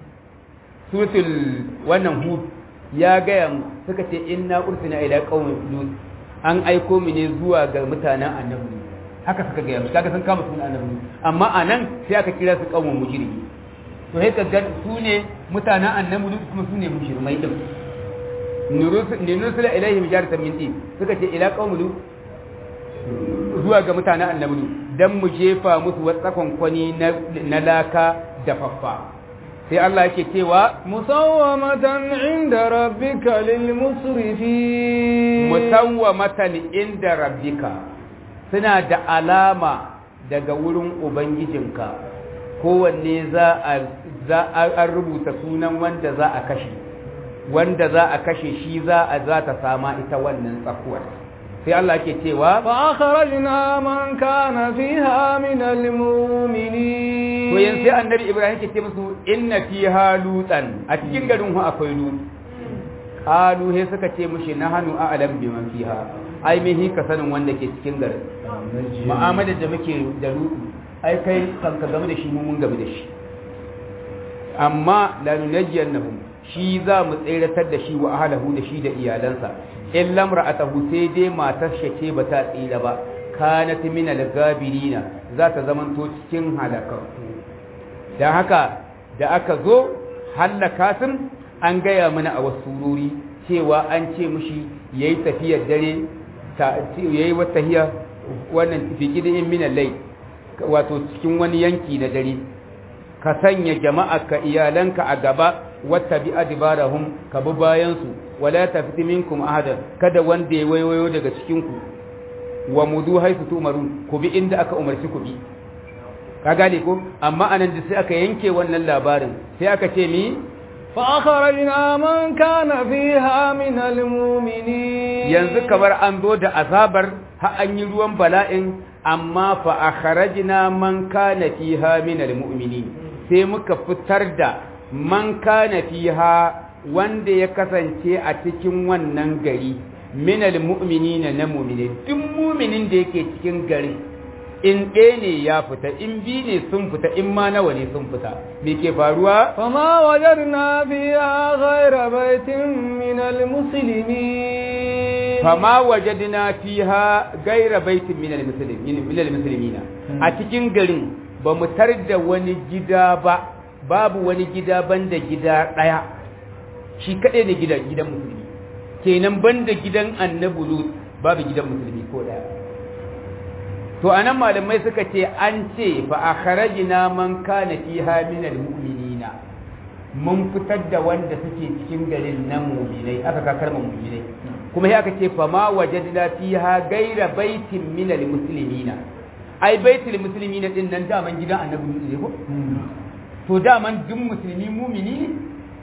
Speaker 3: sutul wannan hud ya gaya mu suka ce inna ursina ila qaumin lut an aiko mu ne zuwa ga mutanen annabi haka suka gaya mu kaga sun kama sunan annabi amma anan sai aka kira su qaumun mujrimi to sai ka ga su ne mutanen annabi lut kuma su ne mujrimai din nurusula ilaihim jaratan min din suka ce ila qaumin zuwa ga mutanen annabi dan mu jefa musu watsakon kwani na laka da faffa sai Allah yake cewa
Speaker 2: musawwamatan inda rabbika lil musrifin
Speaker 3: musawwamatan inda rabbika suna da alama daga wurin ubangijinka kowanne za a za a rubuta sunan wanda za a kashe wanda za a kashe shi za a za ta sama ita wannan tsakuwar sai Allah ke cewa
Speaker 2: fa akhrajna man kana fiha min almu'minin
Speaker 3: to yanzu sai annabi Ibrahim ke ce musu inna fiha lutan a cikin garin hu akwai lut qalu he suka ce mushi nahanu a'lam biman fiha ai me hi ka sanin wanda ke cikin garin mu'amalar da muke da lut ai kai kan ka game da shi mun game da shi amma la nunajjiyannahum shi za mu tseratar da shi wa ahlahu da shi da iyalansa in lamra'atahu sai dai matar shake ba ta tsira ba kanat min al-gabirina za ta zamanto cikin halakakku dan haka da aka zo halaka sun an gaya mana a wasu surori cewa an ce mushi yayi tafiyar dare yayi wata tahiya wannan fiqidin min al-layl wato cikin wani yanki na dare ka sanya jama'a ka iyalanka a gaba wata bi adibarahum ka bi bayansu wala tafti minkum ahadan kada wanda ya wayoyo daga cikin ku wa mudu haisu tumarun ku bi inda aka umarci ku bi ka gane ko amma anan da sai aka yanke wannan labarin sai aka ce mi
Speaker 2: fa akhrajna man kana fiha min almu'minin
Speaker 3: yanzu kamar an zo da azabar ha an yi ruwan bala'in amma fa akhrajna man kana fiha min almu'minin sai muka fitar da man kana fiha wanda ya kasance a cikin wannan gari minal mu'minina na mu'mine duk mu'minin da yake cikin gari in ɗaya ne ya fita in bi ne sun fita in ma nawa ne sun fita me ke faruwa
Speaker 2: fama wajadna fiha ghayra baitin minal muslimin
Speaker 3: fama wajadna fiha ghayra baitin minal muslimin minal muslimina a cikin garin ba mu tar da wani gida ba babu wani gida banda gida ɗaya shi kaɗai ne gidan gidan musulmi kenan banda gidan annabi lut babu gidan musulmi ko ɗaya to anan malamai suka ce an ce fa akhrajna man kana fiha min almu'minina mun fitar da wanda suke cikin garin nan mu'minai aka ka kalmar mu'minai kuma sai aka ce fa ma wajadna fiha gaira baitin min almuslimina ai baitul muslimina din nan daman gidan annabi ne ko to daman duk musulmi mumini ne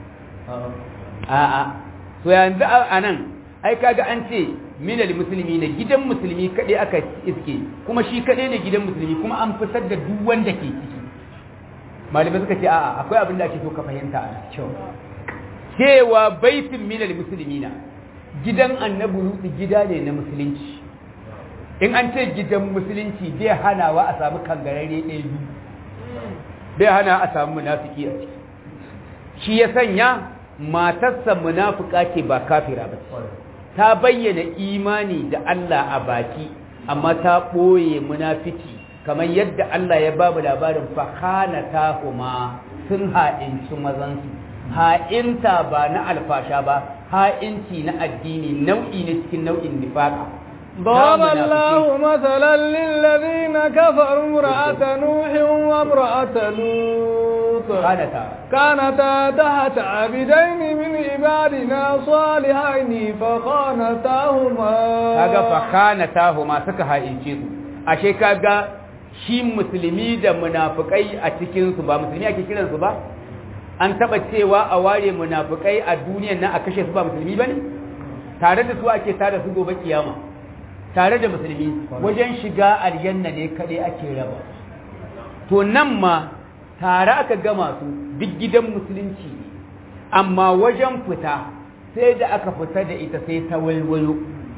Speaker 3: a'a to yanzu a nan ai kaga an ce minal musulmi ne gidan musulmi kaɗai aka iske kuma shi kaɗai ne gidan musulmi kuma an fitar da duk wanda ke ciki malamai suka ce a'a akwai abin da ake so ka fahimta a kyau cewa baitin minal musulmi na gidan annabi lutsi gida ne na musulunci in an ce gidan musulunci bai hanawa a samu kangararre ɗaya biyu bai hana a samu munafiki a ciki shi ya sanya matarsa munafuka ce ba kafira ba ta bayyana imani da Allah a baki amma ta ɓoye munafiki kamar yadda Allah ya babu labarin fakana ta kuma sun ha'inci mazansu ha'inta ba na alfasha ba ha'inci na addini nau'i ne cikin nau'in nifaka
Speaker 2: ضرب الله مثلا للذين كفروا امرأة نوح وامرأة لوط
Speaker 3: كانتا
Speaker 2: كانتا تحت عبدين من عبادنا صالحين فخانتاهما
Speaker 3: kaga fakhanatahuma suka ha'ince su ashe kaga shi musulmi da munafikai a cikin su ba musulmi ake kiran su ba an taba cewa a ware munafikai a duniyar nan a kashe su ba musulmi bane tare da su ake tare su gobe kiyama tare da musulmi wajen shiga aljanna ne kaɗai ake raba to nan ma tare aka gama su duk gidan musulunci amma wajen fita sai da aka fita da ita sai ta walwalo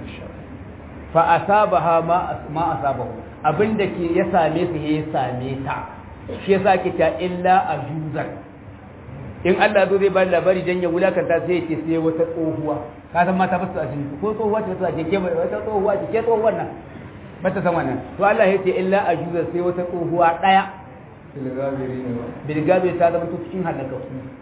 Speaker 3: fa asabaha ma ma asabahu abinda ke ya same su ya same ta shi yasa ke ta illa ajuzar in Allah zo zai ba labari dan ya wulakanta sai ya ce sai wata tsohuwa ka san mata basu a cikin ko tsohuwa ce ta ce ke wata tsohuwa ce ke tsohuwar nan bata san wannan to Allah ya ce illa ajuzar sai wata tsohuwa daya bilgabe ta zama cikin halaka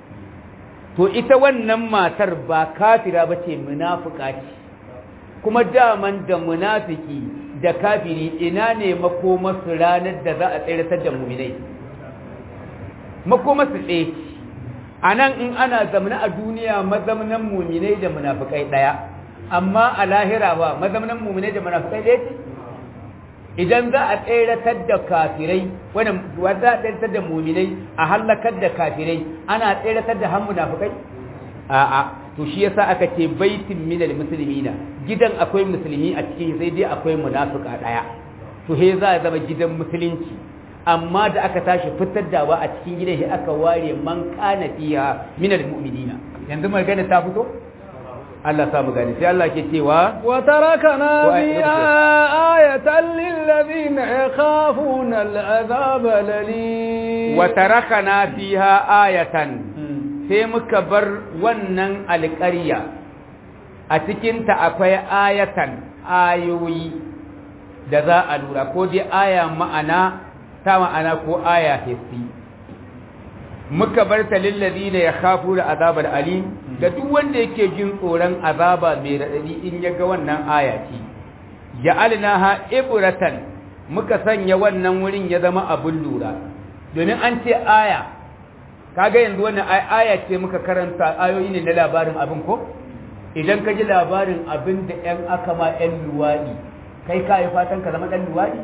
Speaker 3: to ita wannan matar ba kafira bace munafika ce kuma daman da munafiki da kafiri ina ne makomarsu ranar da za a tsiratar da muminai makomarsu ɗaya a nan in ana zamana a duniya mazamnan muminai da munafikai ɗaya amma a lahira ba mazamnan muminai da munafikai ɗaya ce idan za a tseratar da kafirai wanda za a tseratar da muminai a hallakar da kafirai ana tseratar da han munafikai a'a to shi yasa aka ce baitin minal muslimina gidan akwai musulmi a cikin sai dai akwai munafika daya to he za a zama gidan musulunci amma da aka tashi fitar dawa a cikin gidan shi aka ware man kana fiha minal mu'minina yanzu magana ta fito Allah sa mu gani sai Allah ke cewa
Speaker 2: wa tarakana fi ayatan lil ladina yakhafuna al'azab lali
Speaker 3: wa tarakana fiha ayatan sai muka bar wannan alƙarya a cikinta akwai ayatan ayoyi da za a lura ko dai aya ma'ana ta ma'ana ko aya hissi muka bar ta lillazi da ya kafu da azabar alim da duk wanda yake jin tsoron azaba mai raɗaɗi in ya ga wannan aya ce ja'alnaha ibratan muka sanya wannan wurin ya zama abin lura domin an ce aya kaga yanzu wannan aya ce muka karanta ayoyi ne na labarin abin ko idan ka ji labarin abin da ƴan aka ma ƴan luwaɗi kai ka yi fatan ka zama ɗan luwaɗi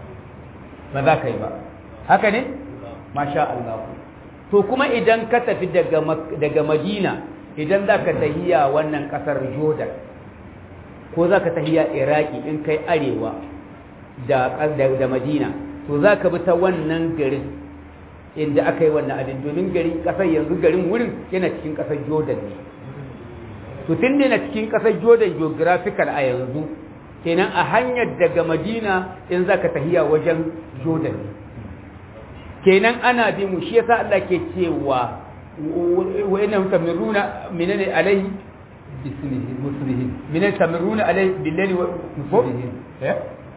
Speaker 3: ba za ka yi ba haka ne masha Allah to kuma idan ka tafi daga daga Madina idan za ka tahiya wannan ƙasar Jordan ko za ka tahiya Iraki in kai arewa da da Madina to za ka bi ta wannan garin inda aka yi wannan abin domin garin kasar yanzu garin wurin yana cikin kasar jordan ne to tun da yana cikin kasar jordan geographical a yanzu kenan a hanyar daga madina in za ka tahiya wajen jordan ne kenan ana bi mu shi yasa Allah ke cewa wa inna tamiruna minane alaihi bismihi muslihi minane tamiruna alaihi billahi wa muslihi eh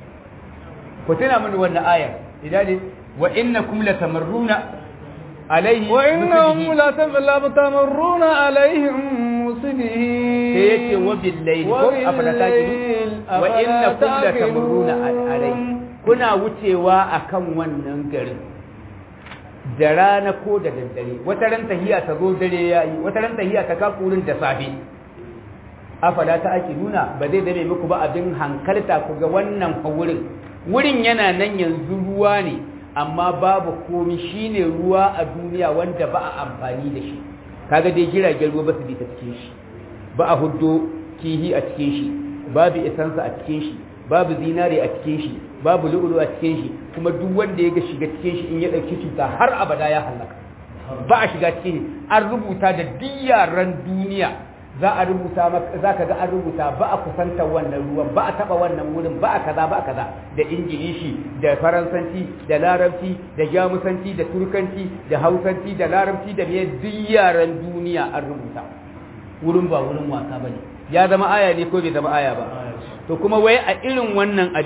Speaker 3: ko tana mun wannan aya idan wa innakum latamarruna alaihi
Speaker 2: wa innahum latamarruna alaihim muslimin
Speaker 3: sai yake wa billahi ko afala taqilu wa innakum latamarruna alaihi kuna wucewa akan wannan garin da rana ko da daddare wata ran tahiya ta zo dare yayi wata ran tahiya ta kakurin da safe afala ta ake nuna ba zai dare muku ba abin hankalta ku ga wannan wurin wurin yana nan yanzu ruwa ne amma babu komi shine ruwa a duniya wanda ba a amfani da shi kaga dai jiragen ruwa ba su bi ta cikin shi ba a huddo kihi a cikin shi babu isansa a cikin shi babu zinare a cikin shi babu lu'ulu a cikin shi kuma duk wanda ya ga shiga cikin shi in ya dauki cuta har abada ya halaka ba a shiga cikin an rubuta da diyaran duniya za a rubuta za ka ga an rubuta ba a kusantar wannan ruwan ba a taba wannan wurin ba a kaza ba a kaza da ingilishi da faransanci da larabci da jamusanci da turkanci da hausanci da larabci da me duk yaran duniya an rubuta wurin ba wurin wasa bane ya zama aya ne ko bai zama aya ba to kuma wai a irin wannan abin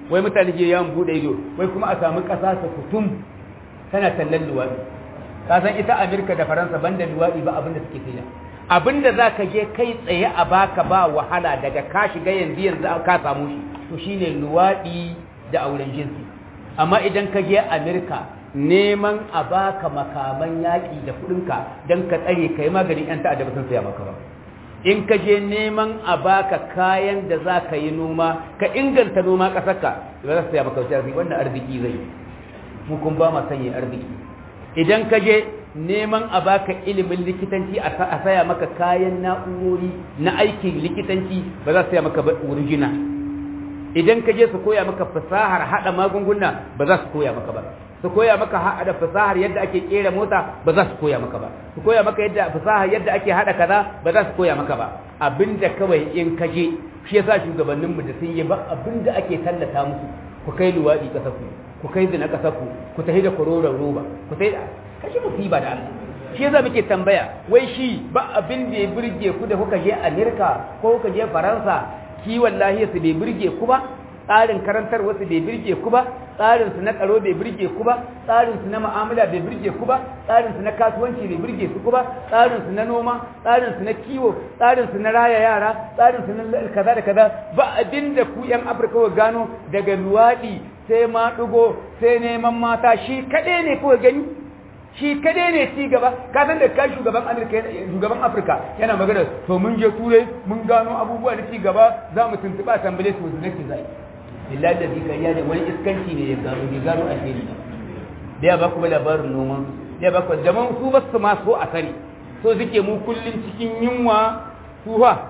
Speaker 3: wai mutane je yawon bude ido wai kuma a samu ƙasa ta kutum tana tallan luwaɗi ka san ita amerika da faransa banda luwaɗi ba abin da suke kai abin da za ka je kai tsaye a baka ba wahala daga ka shiga yanzu yanzu ka samu shi to shine luwaɗi da auren jinsi amma idan ka je amerika neman a baka makaman yaƙi da kuɗinka don ka tsare ka yi maganin 'yan ta'adda ba sun saya maka ba in ka je neman a baka kayan da za ka yi noma ka inganta noma ƙasarka ba za su saya maka wasu wannan arziki zai mu kun ba ma sanya arziki idan ka je neman a baka ilimin likitanci a saya maka kayan na'urori na aikin likitanci ba za su saya maka wurjina idan ka je su koya maka fasahar hada magunguna ba za su koya maka ba su koya maka hada fasahar yadda ake kera mota ba za su koya maka ba su koya maka yadda fasahar yadda ake hada kaza ba za su koya maka ba abinda kawai in ka je shi yasa shugabannin mu da sun yi ba abinda ake tallata musu ku kai luwadi kasar ku ku kai zina kasar ku ku tafi da kororon roba ku tafi da kashi musiba da Allah shi yasa muke tambaya wai shi ba abin da ya burge ku da kuka je Amerika ko kuka je Faransa kiwon lahiyarsu bai birge ku ba tsarin karantar wasu bai birge ku ba tsarin su na tsaro bai birge ku ba tsarin su na mu'amala bai birge ku ba tsarin su na kasuwanci bai birge su ku ba tsarin su na noma tsarin su na kiwo tsarin su na raya yara tsarin su na kaza da kaza ba abin da ku yan Afirka ku gano daga luwadi sai ma dugo sai neman mata shi kaɗai ne kuka gani shi kadai ne ci gaba ka san da kai shugaban Amerika shugaban Afirka yana magana to mun je turai mun gano abubuwa da ci gaba za mu tuntuba tambale su su nake zai billahi da zika ya ne wani iskanci ne ya gano ya gano alheri da ya ba ku labarin noman da ya ba ku zaman su ba su ma so a sani so suke mu kullun cikin yunwa suha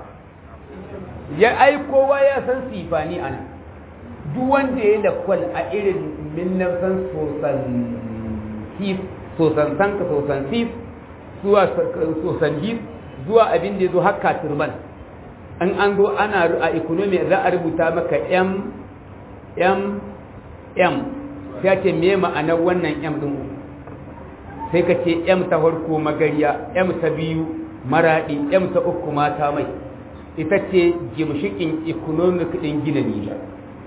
Speaker 3: ya ai kowa ya san sifani ana duk wanda ya lakwal a irin minnan sosan sif sosan sanka sosan sif zuwa sosan hif zuwa abin da ya zo haka turban an an zo ana a economy za a rubuta maka m m m sai ce me ma'anar wannan m din sai ka ce m ta farko magariya m ta biyu maradi m ta uku mata mai ita ce gimshikin economic din gina Nijar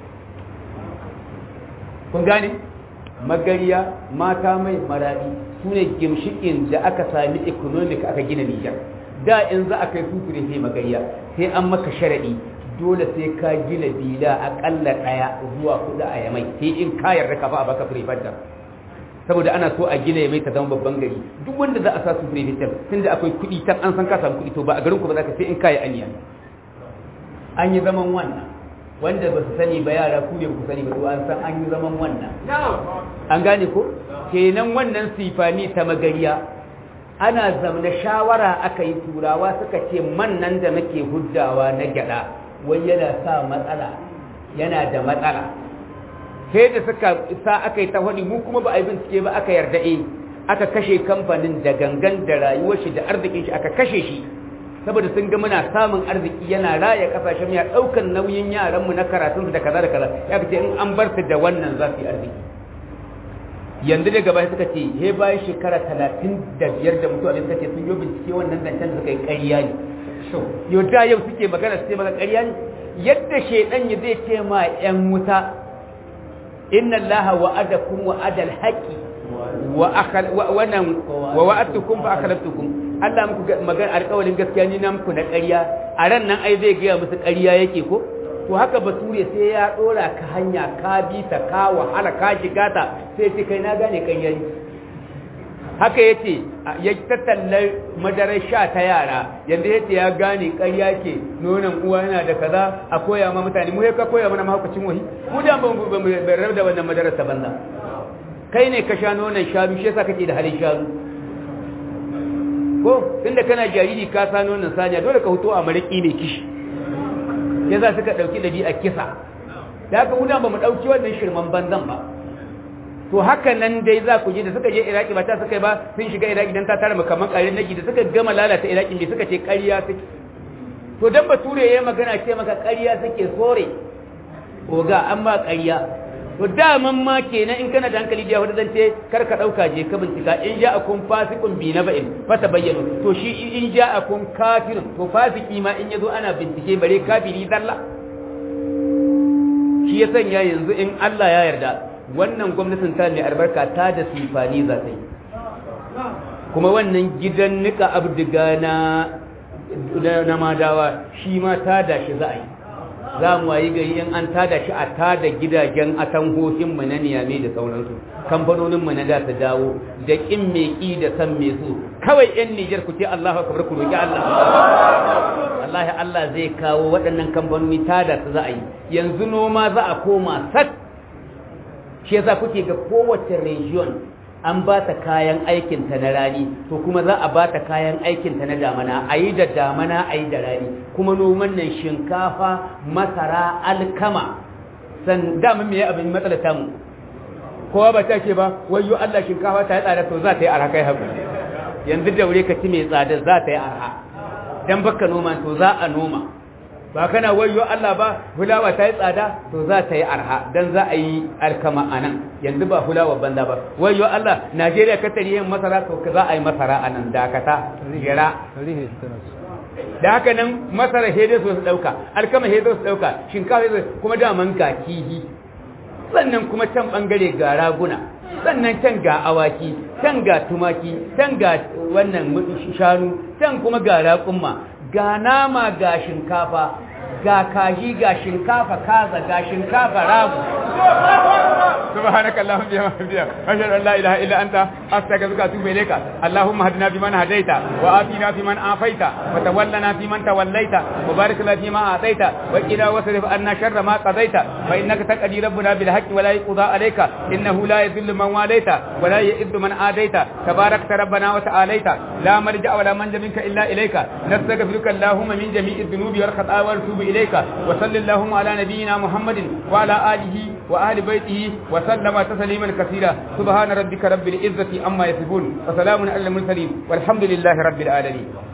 Speaker 3: kun gane magariya mata mai maradi su ne gimshikin da aka sami economic aka gina Nijar da in za a kai sufuri sai magariya sai an maka sharadi dole sai ka gina bila akalla daya zuwa kudu a yamai sai in ka yarda ka ba a baka prefecture saboda ana so a gina yamai ta zama babban gari duk wanda za a sa su prefecture tunda akwai kudi tan an san ka samu kudi to ba a garin ku ba za ka sai in kai aniya an yi zaman wannan wanda ba su sani ba yara ku ne ku sani ba to an san an yi zaman wannan an gane ko kenan wannan sifani ta magariya ana zamna shawara aka yi turawa suka ce man nan da muke huddawa na gyada wai yana sa matsala yana da matsala sai da suka sa aka yi ta wani mu kuma ba a yi bincike ba aka yarda eh aka kashe kamfanin da gangan da rayuwar shi da arzikin shi aka kashe shi saboda sun ga muna samun arziki yana raya kasashen ya daukan nauyin yaran mu na karatun da kaza da kaza ya ce in an bar su da wannan za su yi arziki yanzu da gaba suka ce he bayan shekara talatin da biyar da mutuwa da suka ce sun yi bincike wannan zancen da suka yi ƙarya ne yau da yau suke magana su ce maka ƙarya ne yadda shaidan ya zai ce ma yan wuta inna allaha wa'adakum wa'adal haqi wa akhal wa wannan wa wa'adtukum fa akhlaftukum Allah muku magana alƙawarin gaskiya ni na muku na ƙarya a ran nan ai zai gaya musu ƙarya yake ko to haka bature sai ya dora ka hanya ka bi ta ka wahala ka shiga ta sai ce kai na gane ƙarya ne haka yace ya tattallar madarar sha ta yara yanda yace ya gane ƙarya ke nonon uwa yana da kaza a koya ma mutane mu ka koya mana mahaukacin wahi mu da ban ban da wannan madarar ta banza kai ne ka sha nonon shanu shi yasa kake da halin shanu ko tunda kana jariri ka sa nonon saniya dole ka huto a mariki ne kishi yasa suka dauki dabi'a kisa da haka mu ba mu dauki wannan shirman banzan ba to haka nan dai za ku ji da suka je iraki ba ta suka yi ba sun shiga iraki dan ta tara makaman ƙarin nagi da suka gama lalata iraki da suka ce ƙarya suke to dan bature ya magana ce maka ƙarya suke sore oga an ba ƙarya to daman ma kenan in kana da hankali da yahuda zance kar ka dauka je ka bincika in ja akun fasikun bi na ba'in fata bayyana to shi in ja akun kafirun to fasiki ma in yazo ana bincike bare kafiri zalla shi ya sanya yanzu in Allah ya yarda wannan gwamnatin ta mai albarka ta da sifani za ta yi kuma wannan gidan nika abdiga na na madawa shi ma ta da shi za a yi za mu wayi gari in an tada shi a tada gidajen atanhohin mu na niyame da sauransu kamfanonin mu na da su dawo da kin me ki da san me su kawai yan Niger ku ce Allahu akbar ku roki Allah wallahi Allah zai kawo waɗannan kamfanoni tada su za a yi yanzu noma za a koma sak shi yasa kuke ga kowace region an ba ta kayan aikinta na rani to kuma za a ba ta kayan aikinta na damana a yi da damana a yi da rani kuma noman nan shinkafa masara alkama san damun me abin matsala ta mu kowa ba ta ce ba wayo Allah shinkafa ta yi tsada to za ta yi arha kai haku yanzu da wuri ka ci mai tsada za ta yi arha dan baka noma to za a noma ba kana wayo Allah ba hulawa ta yi tsada to za ta yi arha dan za a yi alkama a nan yanzu ba hulawa banza ba wayo Allah Najeriya ka tari yin masara to za a yi masara a nan dakata jira da haka nan masara hede su su dauka alkama hede su dauka shinkafa hede kuma daman ga kihi sannan kuma can bangare ga raguna sannan can ga awaki can ga tumaki can ga wannan shanu can kuma ga raƙumma ga nama ga shinkafa ga kaji ga shinkafa kaza ga shinkafa ragu سبحانك اللهم بحمدك أشهد أن لا إله إلا أنت أستغفرك وأتوب إليك اللهم اهدنا فيمن هديت وآتنا فيمن عافيت وتولنا فيمن توليت وبارك لنا فيما أعطيت وقنا واصرف عنا شر ما قضيت فإنك تقضي ربنا بالحق ولا يقضى عليك إنه لا يذل من واليت ولا يئذ من آديت تباركت ربنا وتعاليت لا ملجأ ولا منجا منك إلا إليك نستغفرك اللهم من جميع الذنوب والخطايا ونتوب إليك وصل اللهم على نبينا محمد وعلى آله وأهل بيته وسلم تسليما كثيرا سبحان ربك رب العزة عما يصفون وسلام على المرسلين والحمد لله رب العالمين